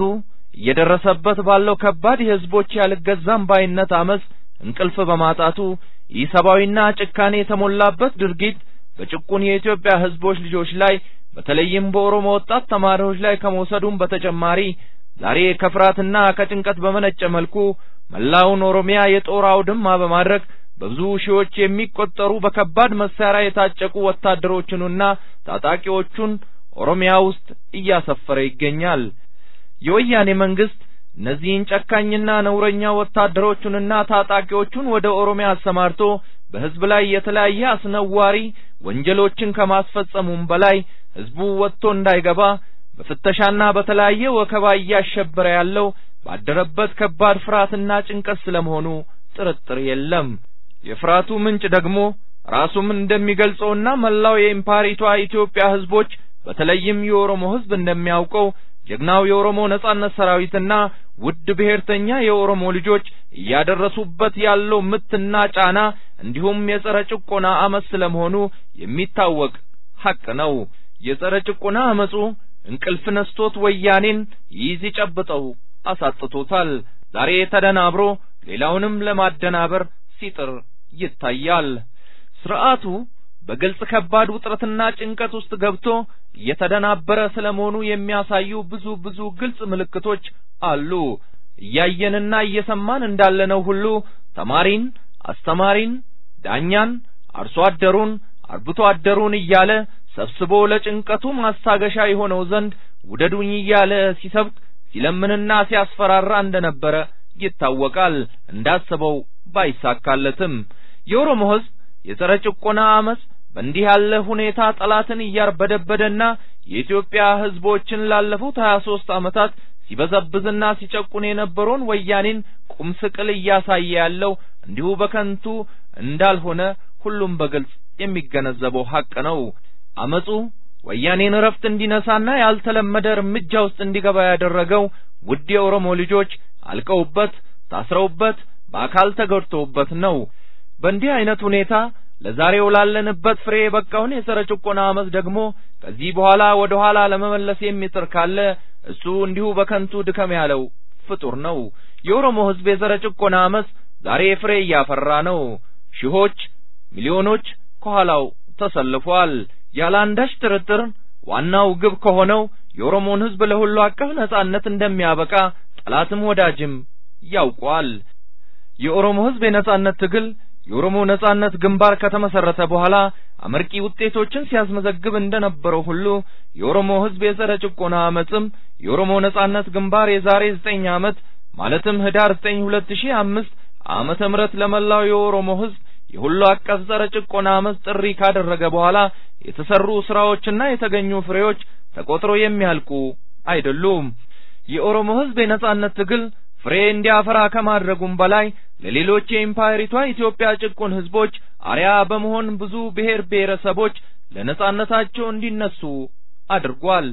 [SPEAKER 1] እየደረሰበት ባለው ከባድ የህዝቦች ያልገዛም ባይነት አመፅ እንቅልፍ በማጣቱ ኢሰብአዊና ጭካኔ የተሞላበት ድርጊት በጭቁን የኢትዮጵያ ህዝቦች ልጆች ላይ በተለይም በኦሮሞ ወጣት ተማሪዎች ላይ ከመውሰዱም በተጨማሪ ዛሬ ከፍርሃትና ከጭንቀት በመነጨ መልኩ መላውን ኦሮሚያ የጦር አውድማ በማድረግ በብዙ ሺዎች የሚቆጠሩ በከባድ መሳሪያ የታጨቁ ወታደሮቹንና ታጣቂዎቹን ኦሮሚያ ውስጥ እያሰፈረ ይገኛል። የወያኔ መንግስት እነዚህን ጨካኝና ነውረኛ ወታደሮቹንና ታጣቂዎቹን ወደ ኦሮሚያ አሰማርቶ በህዝብ ላይ የተለያየ አስነዋሪ ወንጀሎችን ከማስፈጸሙም በላይ ህዝቡ ወጥቶ እንዳይገባ በፍተሻና በተለያየ ወከባ እያሸበረ ያለው ባደረበት ከባድ ፍርሃትና ጭንቀት ስለመሆኑ ጥርጥር የለም። የፍርሃቱ ምንጭ ደግሞ ራሱም እንደሚገልጸውና መላው የኢምፓሪቷ ኢትዮጵያ ህዝቦች በተለይም የኦሮሞ ህዝብ እንደሚያውቀው ጀግናው የኦሮሞ ነጻነት ሰራዊትና ውድ ብሔርተኛ የኦሮሞ ልጆች እያደረሱበት ያለው ምትና ጫና እንዲሁም የጸረ ጭቆና አመፅ ስለመሆኑ የሚታወቅ ሐቅ ነው። የጸረ ጭቆና አመፁ እንቅልፍ ነስቶት ወያኔን ይይዝ ይጨብጠው አሳጥቶታል። ዛሬ ተደናብሮ ሌላውንም ለማደናበር ሲጥር ይታያል። ስርዓቱ በግልጽ ከባድ ውጥረትና ጭንቀት ውስጥ ገብቶ እየተደናበረ ስለመሆኑ የሚያሳዩ ብዙ ብዙ ግልጽ ምልክቶች አሉ። እያየንና እየሰማን እንዳለነው ሁሉ ተማሪን፣ አስተማሪን፣ ዳኛን፣ አርሶ አደሩን፣ አርብቶ አደሩን እያለ ሰብስቦ ለጭንቀቱ ማስታገሻ የሆነው ዘንድ ውደዱኝ እያለ ሲሰብክ ሲለምንና ሲያስፈራራ እንደነበረ ይታወቃል። እንዳሰበው ባይሳካለትም የኦሮሞ ሕዝብ የጸረ ጭቆና አመፅ በእንዲህ ያለ ሁኔታ ጠላትን እያርበደበደና የኢትዮጵያ ሕዝቦችን ላለፉት ሀያ ሦስት ዓመታት ሲበዘብዝና ሲጨቁን የነበረውን ወያኔን ቁም ስቅል እያሳየ ያለው እንዲሁ በከንቱ እንዳልሆነ ሁሉም በግልጽ የሚገነዘበው ሐቅ ነው። አመፁ ወያኔን እረፍት እንዲነሳና ያልተለመደ እርምጃ ውስጥ እንዲገባ ያደረገው ውድ የኦሮሞ ልጆች አልቀውበት፣ ታስረውበት፣ በአካል ተጎድተውበት ነው። በእንዲህ አይነት ሁኔታ ለዛሬው ላለንበት ፍሬ የበቃውን የጸረ ጭቆና አመፅ ደግሞ ከዚህ በኋላ ወደ ኋላ ለመመለስ የሚጥር ካለ እሱ እንዲሁ በከንቱ ድከም ያለው ፍጡር ነው። የኦሮሞ ሕዝብ የጸረ ጭቆና አመፅ ዛሬ ፍሬ እያፈራ ነው። ሺዎች፣ ሚሊዮኖች ከኋላው ተሰልፏል። ያለ አንዳች ጥርጥር ዋናው ግብ ከሆነው የኦሮሞን ሕዝብ ለሁሉ አቀፍ ነጻነት እንደሚያበቃ ጠላትም ወዳጅም ያውቋል። የኦሮሞ ሕዝብ የነጻነት ትግል የኦሮሞ ነጻነት ግንባር ከተመሰረተ በኋላ አመርቂ ውጤቶችን ሲያስመዘግብ እንደነበረው ሁሉ የኦሮሞ ሕዝብ የጸረ ጭቆና አመፅም የኦሮሞ ነጻነት ግንባር የዛሬ ዘጠኝ ዓመት ማለትም ህዳር ዘጠኝ ሁለት ሺህ አምስት ዓመተ ምህረት ለመላው የኦሮሞ ሕዝብ የሁሉ አቀፍ ጸረ ጭቆና አመፅ ጥሪ ካደረገ በኋላ የተሰሩ ስራዎችና የተገኙ ፍሬዎች ተቆጥሮ የሚያልቁ አይደሉም። የኦሮሞ ሕዝብ የነጻነት ትግል ፍሬ እንዲያፈራ ከማድረጉም በላይ ለሌሎች የኢምፓየሪቷ ኢትዮጵያ ጭቁን ህዝቦች አርያ በመሆን ብዙ ብሔር ብሔረሰቦች ለነጻነታቸው እንዲነሱ አድርጓል።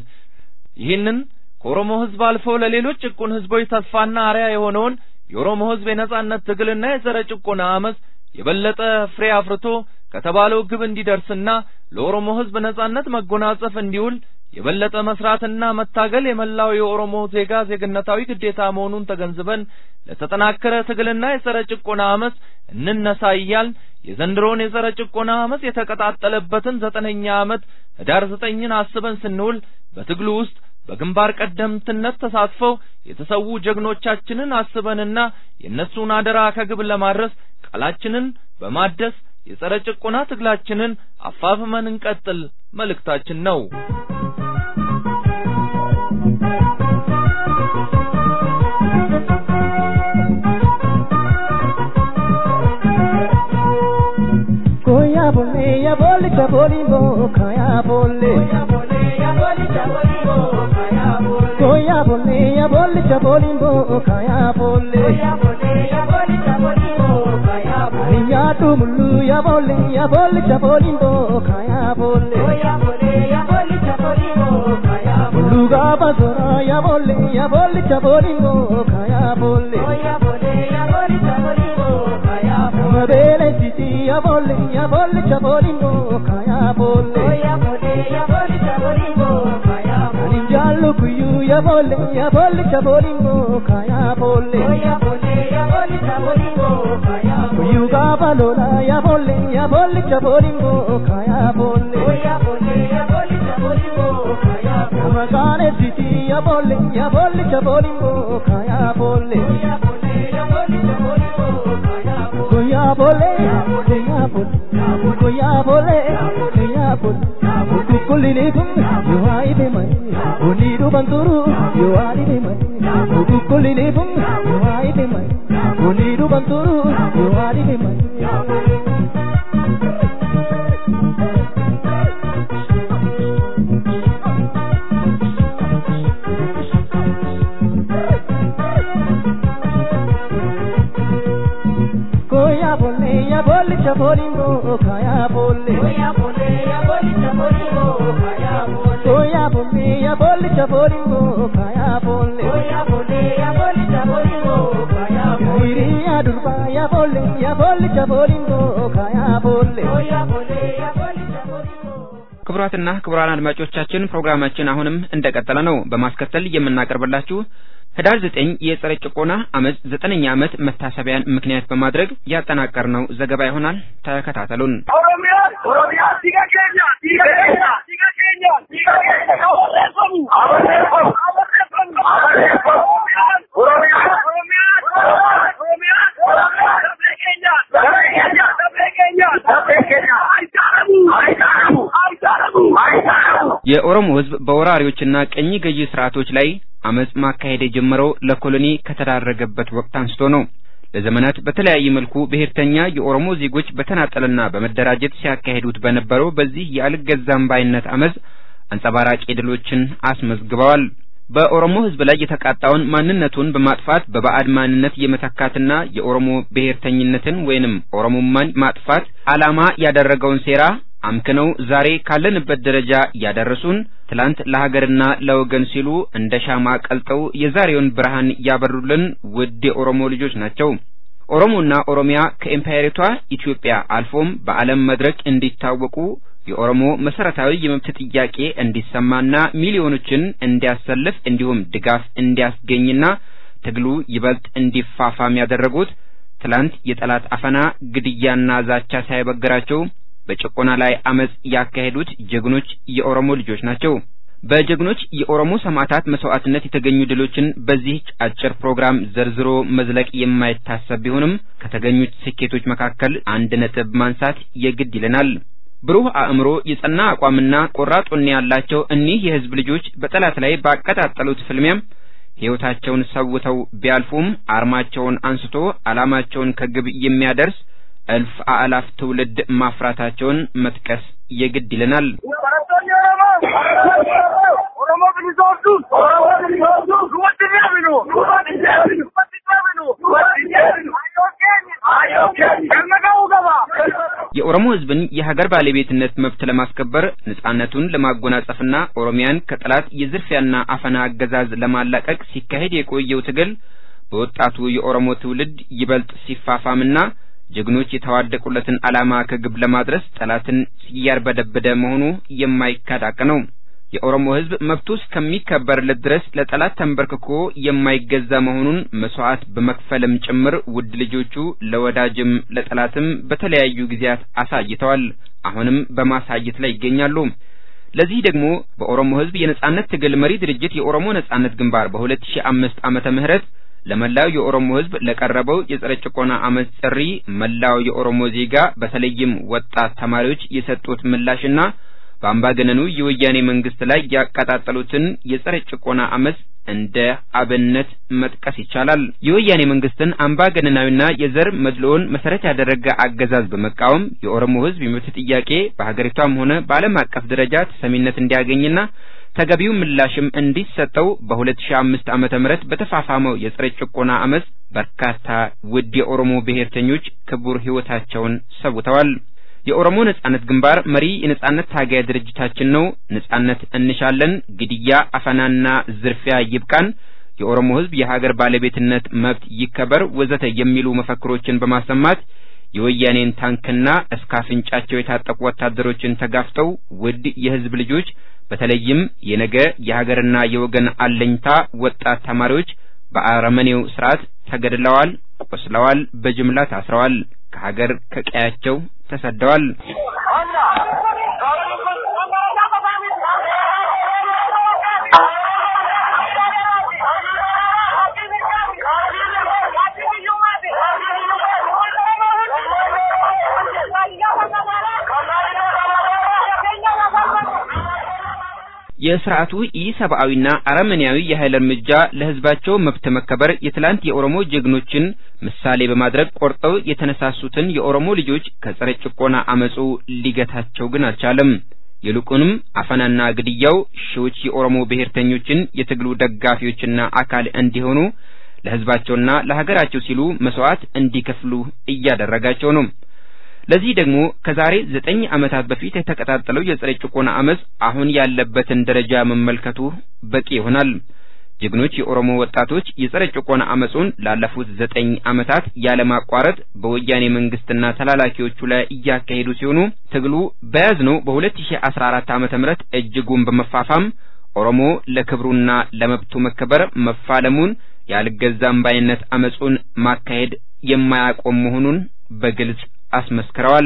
[SPEAKER 1] ይህንን ከኦሮሞ ህዝብ አልፎ ለሌሎች ጭቁን ህዝቦች ተስፋና አርያ የሆነውን የኦሮሞ ህዝብ የነጻነት ትግልና የጸረ ጭቆና አመፅ የበለጠ ፍሬ አፍርቶ ከተባለው ግብ እንዲደርስና ለኦሮሞ ህዝብ ነጻነት መጎናጸፍ እንዲውል የበለጠ መስራትና መታገል የመላው የኦሮሞ ዜጋ ዜግነታዊ ግዴታ መሆኑን ተገንዝበን ለተጠናከረ ትግልና የጸረ ጭቆና አመፅ እንነሳ እያልን የዘንድሮን የጸረ ጭቆና አመፅ የተቀጣጠለበትን ዘጠነኛ ዓመት ህዳር ዘጠኝን አስበን ስንውል በትግሉ ውስጥ በግንባር ቀደምትነት ተሳትፈው የተሰዉ ጀግኖቻችንን አስበንና የእነሱን አደራ ከግብ ለማድረስ ቃላችንን በማደስ የጸረ ጭቆና ትግላችንን አፋፍመን እንቀጥል መልእክታችን ነው።
[SPEAKER 11] Koya bolle ya bolle cha bolimbo kaya bolle Koya bolle ya bolle cha bolimbo kaya bolle Koya bolle ya bolle cha bolimbo kaya bolle Koya bolle ya bolle cha bolimbo kaya bolle Ya tumulu ya bolle ya bolle cha bolimbo kaya bolle Koya bolle ya bolle cha bolimbo kaya bolle Luga basura ya bolle ya bolle cha bolimbo kaya bolle Koya bolle ya bolle cha bolimbo kaya bolle Mabele titi ya bolle ya bolle cha bolimbo kaya bolle ya bolle ya bolle cha bolimbo kaya bolle Jallu kuyu ya bolle ya bolle cha bolimbo kaya bolle ya bolle ya bolle cha bolimbo kaya bolle Kuyu ga balola ya bolle ya bolle cha bolimbo kaya bolle ya bolle ya bolle cha bolimbo kaya bolle Magane titi ya bolle ya bolle cha bolimbo kaya bolle ya bolle ya bolle cha bolimbo kaya bolle Kuya bolle kuya bolle kuya bolle kuya bolle Kukulini bum yo ai be mai Unidu banturu yo ai be mai Kukulini bum yo ai be mai Unidu banturu yo ai be mai Koya bolle ya bolle cha bolimbo kaya bolle Koya bolle ya bolle cha bolimbo kaya bolle Koya bolle ya bolle cha bolimbo kaya bolle Koya bolle ya bolle cha bolimbo kaya bolle Iri ya durba ya bolle ya bolle cha bolimbo kaya bolle Koya bolle ya bolle cha bolimbo
[SPEAKER 3] ክቡራትና ክቡራን አድማጮቻችን ፕሮግራማችን አሁንም እንደቀጠለ ነው። በማስከተል የምናቀርብላችሁ ህዳር ዘጠኝ የጸረ ጭቆና አመፅ ዘጠነኛ ዓመት መታሰቢያን ምክንያት በማድረግ ያጠናቀርነው ዘገባ ይሆናል። ተከታተሉን።
[SPEAKER 5] ኦሮሚያ ኦሮሚያ ሲጋ ኬኛ ሲጋ ኬኛ ሲጋ ኬኛ ሲጋ ኬኛ አወረፈሙ አወረፈሙ አወረፈሙ አወረፈሙ ኦሮሚያ ኦሮሚያ ኦሮሚያ ኦሮሚያ ደብረ ኬኛ ደብረ ኬኛ ደብረ ኬኛ ደብረ ኬኛ አይታረሙ አይታረሙ አይታረሙ አይታረሙ
[SPEAKER 3] የኦሮሞ ህዝብ በወራሪዎችና ቀኝ ገዢ ስርዓቶች ላይ አመፅ ማካሄድ የጀመረው ለኮሎኒ ከተዳረገበት ወቅት አንስቶ ነው። ለዘመናት በተለያየ መልኩ ብሔርተኛ የኦሮሞ ዜጎች በተናጠልና በመደራጀት ሲያካሂዱት በነበረው በዚህ የአልገዛም ባይነት አመፅ አንጸባራቂ ድሎችን አስመዝግበዋል። በኦሮሞ ህዝብ ላይ የተቃጣውን ማንነቱን በማጥፋት በባዕድ ማንነት የመተካትና የኦሮሞ ብሔርተኝነትን ወይንም ኦሮሞማን ማጥፋት ዓላማ ያደረገውን ሴራ አምክነው ዛሬ ካለንበት ደረጃ ያደረሱን ትላንት ለሀገርና ለወገን ሲሉ እንደ ሻማ ቀልጠው የዛሬውን ብርሃን ያበሩልን ውድ የኦሮሞ ልጆች ናቸው። ኦሮሞና ኦሮሚያ ከኢምፓየሪቷ ኢትዮጵያ አልፎም በዓለም መድረክ እንዲታወቁ የኦሮሞ መሰረታዊ የመብት ጥያቄ እንዲሰማና ሚሊዮኖችን እንዲያሰልፍ እንዲሁም ድጋፍ እንዲያስገኝና ትግሉ ይበልጥ እንዲፋፋም ያደረጉት ትላንት የጠላት አፈና፣ ግድያና ዛቻ ሳይበግራቸው በጭቆና ላይ አመጽ ያካሄዱት ጀግኖች የኦሮሞ ልጆች ናቸው። በጀግኖች የኦሮሞ ሰማዕታት መስዋዕትነት የተገኙ ድሎችን በዚህ አጭር ፕሮግራም ዘርዝሮ መዝለቅ የማይታሰብ ቢሆንም ከተገኙት ስኬቶች መካከል አንድ ነጥብ ማንሳት የግድ ይለናል። ብሩህ አእምሮ፣ የጸና አቋምና ቆራጥ ወኔ ያላቸው እኒህ የህዝብ ልጆች በጠላት ላይ ባቀጣጠሉት ፍልሚያም ሕይወታቸውን ሰውተው ቢያልፉም አርማቸውን አንስቶ ዓላማቸውን ከግብ የሚያደርስ እልፍ አእላፍ ትውልድ ማፍራታቸውን መጥቀስ የግድ ይለናል።
[SPEAKER 5] barattoonni Oromoo Oromoo bilisoomsuun Oromoo bilisoomsuun duwwatti deebinu duwwatti deebinu duwwatti deebinu duwwatti deebinu hayyoon keenya hayyoon keenya galma ga'uu qaba.
[SPEAKER 3] የኦሮሞ ህዝብን የሀገር ባለቤትነት መብት ለማስከበር ነጻነቱን ለማጎናጸፍና ኦሮሚያን ከጠላት የዝርፊያና አፈና አገዛዝ ለማላቀቅ ሲካሄድ የቆየው ትግል በወጣቱ የኦሮሞ ትውልድ ይበልጥ ሲፋፋምና ጀግኖች የተዋደቁለትን ዓላማ ከግብ ለማድረስ ጠላትን ሲያርበደበደ መሆኑ የማይካድ ሐቅ ነው። የኦሮሞ ህዝብ መብቱ እስከሚከበርለት ድረስ ለጠላት ተንበርክኮ የማይገዛ መሆኑን መስዋዕት በመክፈልም ጭምር ውድ ልጆቹ ለወዳጅም ለጠላትም በተለያዩ ጊዜያት አሳይተዋል። አሁንም በማሳየት ላይ ይገኛሉ። ለዚህ ደግሞ በኦሮሞ ህዝብ የነጻነት ትግል መሪ ድርጅት የኦሮሞ ነጻነት ግንባር በ2005 ዓመተ ምህረት ለመላው የኦሮሞ ህዝብ ለቀረበው የጸረ ጭቆና አመፅ ጥሪ መላው የኦሮሞ ዜጋ በተለይም ወጣት ተማሪዎች የሰጡት ምላሽና በአምባገነኑ የወያኔ መንግስት ላይ ያቀጣጠሉትን የጸረ ጭቆና አመፅ እንደ አብነት መጥቀስ ይቻላል። የወያኔ መንግስትን አምባገነናዊና የዘር መድሎውን መሰረት ያደረገ አገዛዝ በመቃወም የኦሮሞ ህዝብ የመብት ጥያቄ በሀገሪቷም ሆነ በዓለም አቀፍ ደረጃ ተሰሚነት እንዲያገኝና ተገቢው ምላሽም እንዲሰጠው በ2005 ዓመተ ምህረት በተፋፋመው የጸረ ጭቆና አመፅ በርካታ ውድ የኦሮሞ ብሔርተኞች ክቡር ህይወታቸውን ሰውተዋል። የኦሮሞ ነጻነት ግንባር መሪ የነጻነት ታጋይ ድርጅታችን ነው። ነጻነት እንሻለን፣ ግድያ፣ አፈናና ዝርፊያ ይብቃን፣ የኦሮሞ ህዝብ የሀገር ባለቤትነት መብት ይከበር፣ ወዘተ የሚሉ መፈክሮችን በማሰማት የወያኔን ታንክና እስከ አፍንጫቸው የታጠቁ ወታደሮችን ተጋፍጠው ውድ የህዝብ ልጆች በተለይም የነገ የሀገርና የወገን አለኝታ ወጣት ተማሪዎች በአረመኔው ስርዓት ተገድለዋል፣ ቆስለዋል፣ በጅምላ ታስረዋል፣ ከሀገር ከቀያቸው ተሰደዋል። የስርዓቱ ኢሰብአዊና አረመኔያዊ የኃይል እርምጃ ለህዝባቸው መብት መከበር የትላንት የኦሮሞ ጀግኖችን ምሳሌ በማድረግ ቆርጠው የተነሳሱትን የኦሮሞ ልጆች ከጸረ ጭቆና አመፁ ሊገታቸው ግን አልቻለም። ይልቁንም አፈናና ግድያው ሺዎች የኦሮሞ ብሔርተኞችን የትግሉ ደጋፊዎችና አካል እንዲሆኑ ለህዝባቸውና ለሀገራቸው ሲሉ መስዋዕት እንዲከፍሉ እያደረጋቸው ነው። ለዚህ ደግሞ ከዛሬ ዘጠኝ ዓመታት በፊት የተቀጣጠለው የጸረ ጭቆና አመፅ አሁን ያለበትን ደረጃ መመልከቱ በቂ ይሆናል። ጀግኖች የኦሮሞ ወጣቶች የጸረ ጭቆና አመፁን ላለፉት ዘጠኝ ዓመታት ያለማቋረጥ በወያኔ መንግስትና ተላላኪዎቹ ላይ እያካሄዱ ሲሆኑ ትግሉ በያዝነው በ2014 ዓመተ ምህረት እጅጉን በመፋፋም ኦሮሞ ለክብሩና ለመብቱ መከበር መፋለሙን ያልገዛም ባይነት አመፁን ማካሄድ የማያቆም መሆኑን በግልጽ አስመስክረዋል።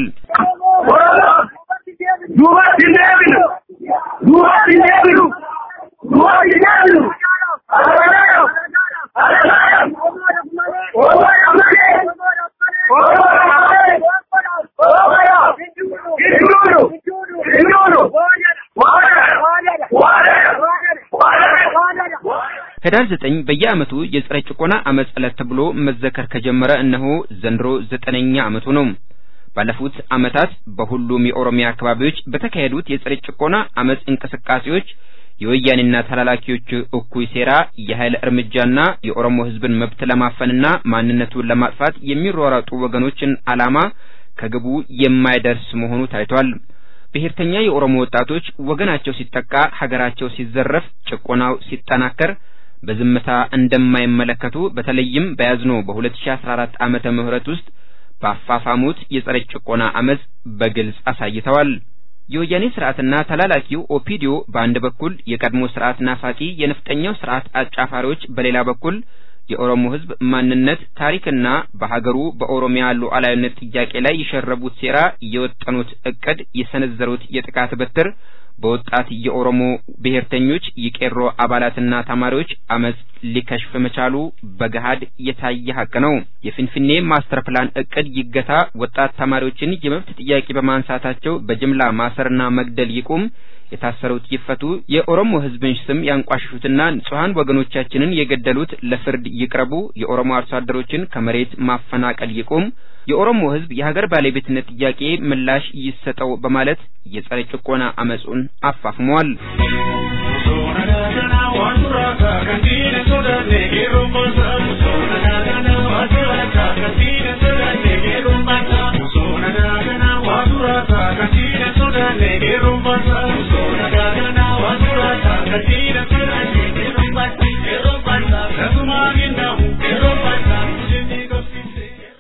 [SPEAKER 3] ህዳር ዘጠኝ በየዓመቱ የጸረ ጭቆና አመፅ ዕለት ተብሎ መዘከር ከጀመረ እነሆ ዘንድሮ ዘጠነኛ ዓመቱ ነው። ባለፉት ዓመታት በሁሉም የኦሮሚያ አካባቢዎች በተካሄዱት የጸረ ጭቆና አመፅ እንቅስቃሴዎች የወያኔና ተላላኪዎቹ እኩይ ሴራ፣ የኃይል እርምጃና የኦሮሞ ህዝብን መብት ለማፈንና ማንነቱን ለማጥፋት የሚሯሯጡ ወገኖችን ዓላማ ከግቡ የማይደርስ መሆኑ ታይቷል። ብሔርተኛ የኦሮሞ ወጣቶች ወገናቸው ሲጠቃ፣ ሀገራቸው ሲዘረፍ፣ ጭቆናው ሲጠናከር በዝምታ እንደማይመለከቱ በተለይም በያዝነው በ2014 ዓመተ ምህረት ውስጥ ባፋፋሙት የጸረ ጭቆና አመፅ በግልጽ አሳይተዋል። የወያኔ ስርዓትና ተላላኪው ኦፒዲዮ በአንድ በኩል የቀድሞ ስርዓት ናፋቂ የነፍጠኛው ስርዓት አጫፋሪዎች በሌላ በኩል የኦሮሞ ህዝብ ማንነት ታሪክና በሀገሩ በኦሮሚያ ሉዓላዊነት ጥያቄ ላይ የሸረቡት ሴራ፣ የወጠኑት እቅድ፣ የሰነዘሩት የጥቃት በትር በወጣት የኦሮሞ ብሔርተኞች የቄሮ አባላትና ተማሪዎች አመፅ ሊከሽፍ መቻሉ በገሃድ የታየ ሀቅ ነው። የፊንፊኔ ማስተር ፕላን እቅድ ይገታ፣ ወጣት ተማሪዎችን የመብት ጥያቄ በማንሳታቸው በጅምላ ማሰርና መግደል ይቁም፣ የታሰሩት ይፈቱ፣ የኦሮሞ ህዝብን ስም ያንቋሽሹትና ንጹሐን ወገኖቻችንን የገደሉት ለፍርድ ይቅረቡ፣ የኦሮሞ አርሶ አደሮችን ከመሬት ማፈናቀል ይቁም፣ የኦሮሞ ህዝብ የሀገር ባለቤትነት ጥያቄ ምላሽ ይሰጠው በማለት የጸረ ጭቆና አመጹን አፋፍመዋል።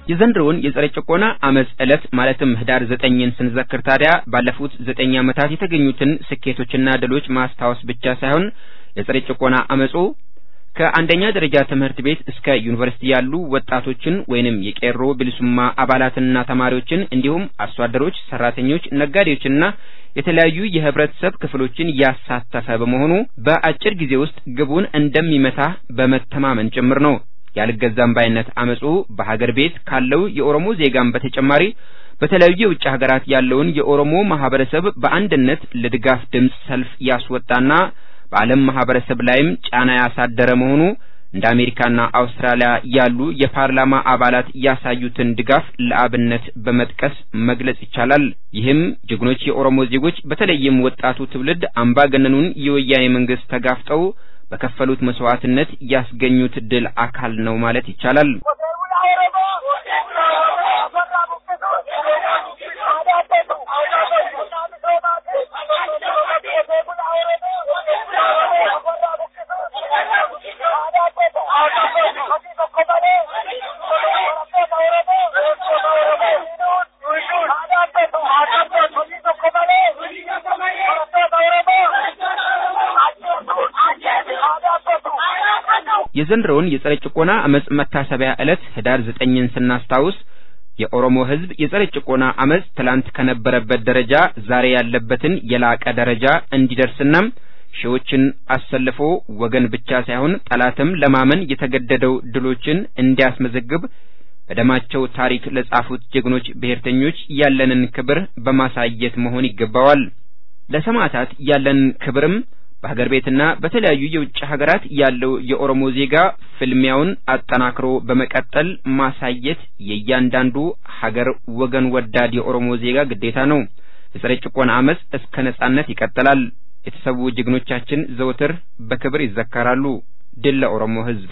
[SPEAKER 3] የዘንድሮውን የጸረ ጭቆና አመፅ ዕለት ማለትም ህዳር ዘጠኝን ስንዘክር ታዲያ ባለፉት ዘጠኝ ዓመታት የተገኙትን ስኬቶችና ድሎች ማስታወስ ብቻ ሳይሆን የጸረ ጭቆና አመፁ ከአንደኛ ደረጃ ትምህርት ቤት እስከ ዩኒቨርሲቲ ያሉ ወጣቶችን ወይንም የቄሮ ብልሱማ አባላትንና ተማሪዎችን እንዲሁም አርሶ አደሮች፣ ሰራተኞች፣ ነጋዴዎችና የተለያዩ የህብረተሰብ ክፍሎችን ያሳተፈ በመሆኑ በአጭር ጊዜ ውስጥ ግቡን እንደሚመታ በመተማመን ጭምር ነው። ያልገዛም ባይነት አመፁ በሀገር ቤት ካለው የኦሮሞ ዜጋም በተጨማሪ በተለያዩ የውጭ ሀገራት ያለውን የኦሮሞ ማህበረሰብ በአንድነት ለድጋፍ ድምፅ ሰልፍ ያስወጣና በዓለም ማህበረሰብ ላይም ጫና ያሳደረ መሆኑ እንደ አሜሪካና አውስትራሊያ ያሉ የፓርላማ አባላት ያሳዩትን ድጋፍ ለአብነት በመጥቀስ መግለጽ ይቻላል። ይህም ጀግኖች የኦሮሞ ዜጎች በተለይም ወጣቱ ትውልድ አምባገነኑን የወያኔ መንግስት ተጋፍጠው በከፈሉት መስዋዕትነት ያስገኙት ድል አካል ነው ማለት ይቻላል። የዘንድሮውን የጸረ ጭቆና አመፅ መታሰቢያ ዕለት ህዳር ዘጠኝን ስናስታውስ የኦሮሞ ህዝብ የጸረ ጭቆና አመፅ ትላንት ከነበረበት ደረጃ ዛሬ ያለበትን የላቀ ደረጃ እንዲደርስና ሺዎችን አሰልፎ ወገን ብቻ ሳይሆን ጠላትም ለማመን የተገደደው ድሎችን እንዲያስመዘግብ በደማቸው ታሪክ ለጻፉት ጀግኖች ብሔርተኞች ያለንን ክብር በማሳየት መሆን ይገባዋል። ለሰማዕታት ያለንን ክብርም በሀገር ቤትና በተለያዩ የውጭ ሀገራት ያለው የኦሮሞ ዜጋ ፍልሚያውን አጠናክሮ በመቀጠል ማሳየት የእያንዳንዱ ሀገር ወገን ወዳድ የኦሮሞ ዜጋ ግዴታ ነው። የጸረ ጭቆና አመፅ እስከ ነጻነት ይቀጥላል። የተሰዉ ጀግኖቻችን ዘወትር በክብር ይዘከራሉ። ድል ለኦሮሞ ህዝብ!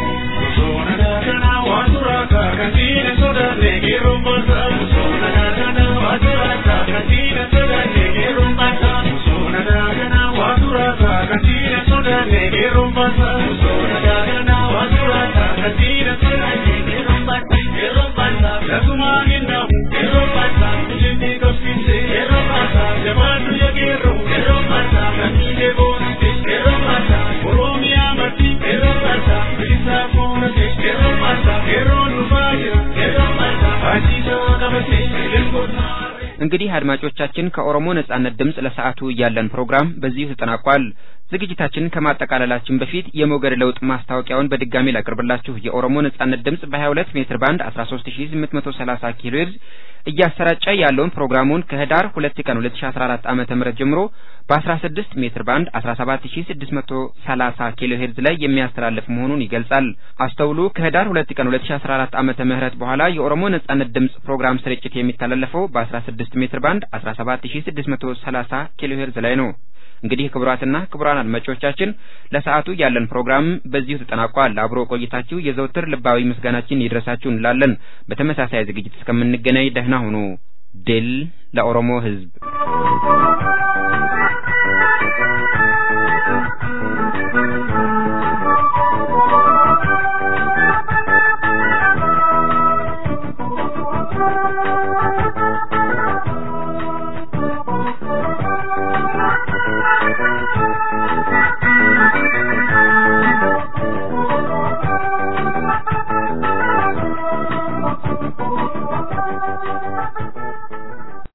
[SPEAKER 3] እንግዲህ አድማጮቻችን ከኦሮሞ ነጻነት ድምጽ ለሰዓቱ ያለን ፕሮግራም በዚሁ ተጠናቋል። ዝግጅታችንን ከማጠቃለላችን በፊት የሞገድ ለውጥ ማስታወቂያውን በድጋሚ ላቅርብላችሁ። የኦሮሞ ነጻነት ድምጽ በ22 ሜትር ባንድ 13830 ኪሎ ሄርዝ እያሰራጨ ያለውን ፕሮግራሙን ከህዳር 2 ቀን 2014 ዓመተ ምህረት ጀምሮ በ16 ሜትር ባንድ 17630 ኪሎ ሄርዝ ላይ የሚያስተላልፍ መሆኑን ይገልጻል። አስተውሉ። ከህዳር 2 ቀን 2014 ዓመተ ምህረት በኋላ የኦሮሞ ነጻነት ድምጽ ፕሮግራም ስርጭት የሚተላለፈው በ16 ሜትር ባንድ 17630 ኪሎ ሄርዝ ላይ ነው። እንግዲህ ክቡራትና ክቡራን አድማጮቻችን ለሰዓቱ ያለን ፕሮግራም በዚሁ ተጠናቋል። አብሮ ቆይታችሁ የዘውትር ልባዊ ምስጋናችን ይድረሳችሁ እንላለን። በተመሳሳይ ዝግጅት እስከምንገናኝ ደህና ሁኑ። ድል ለኦሮሞ ህዝብ!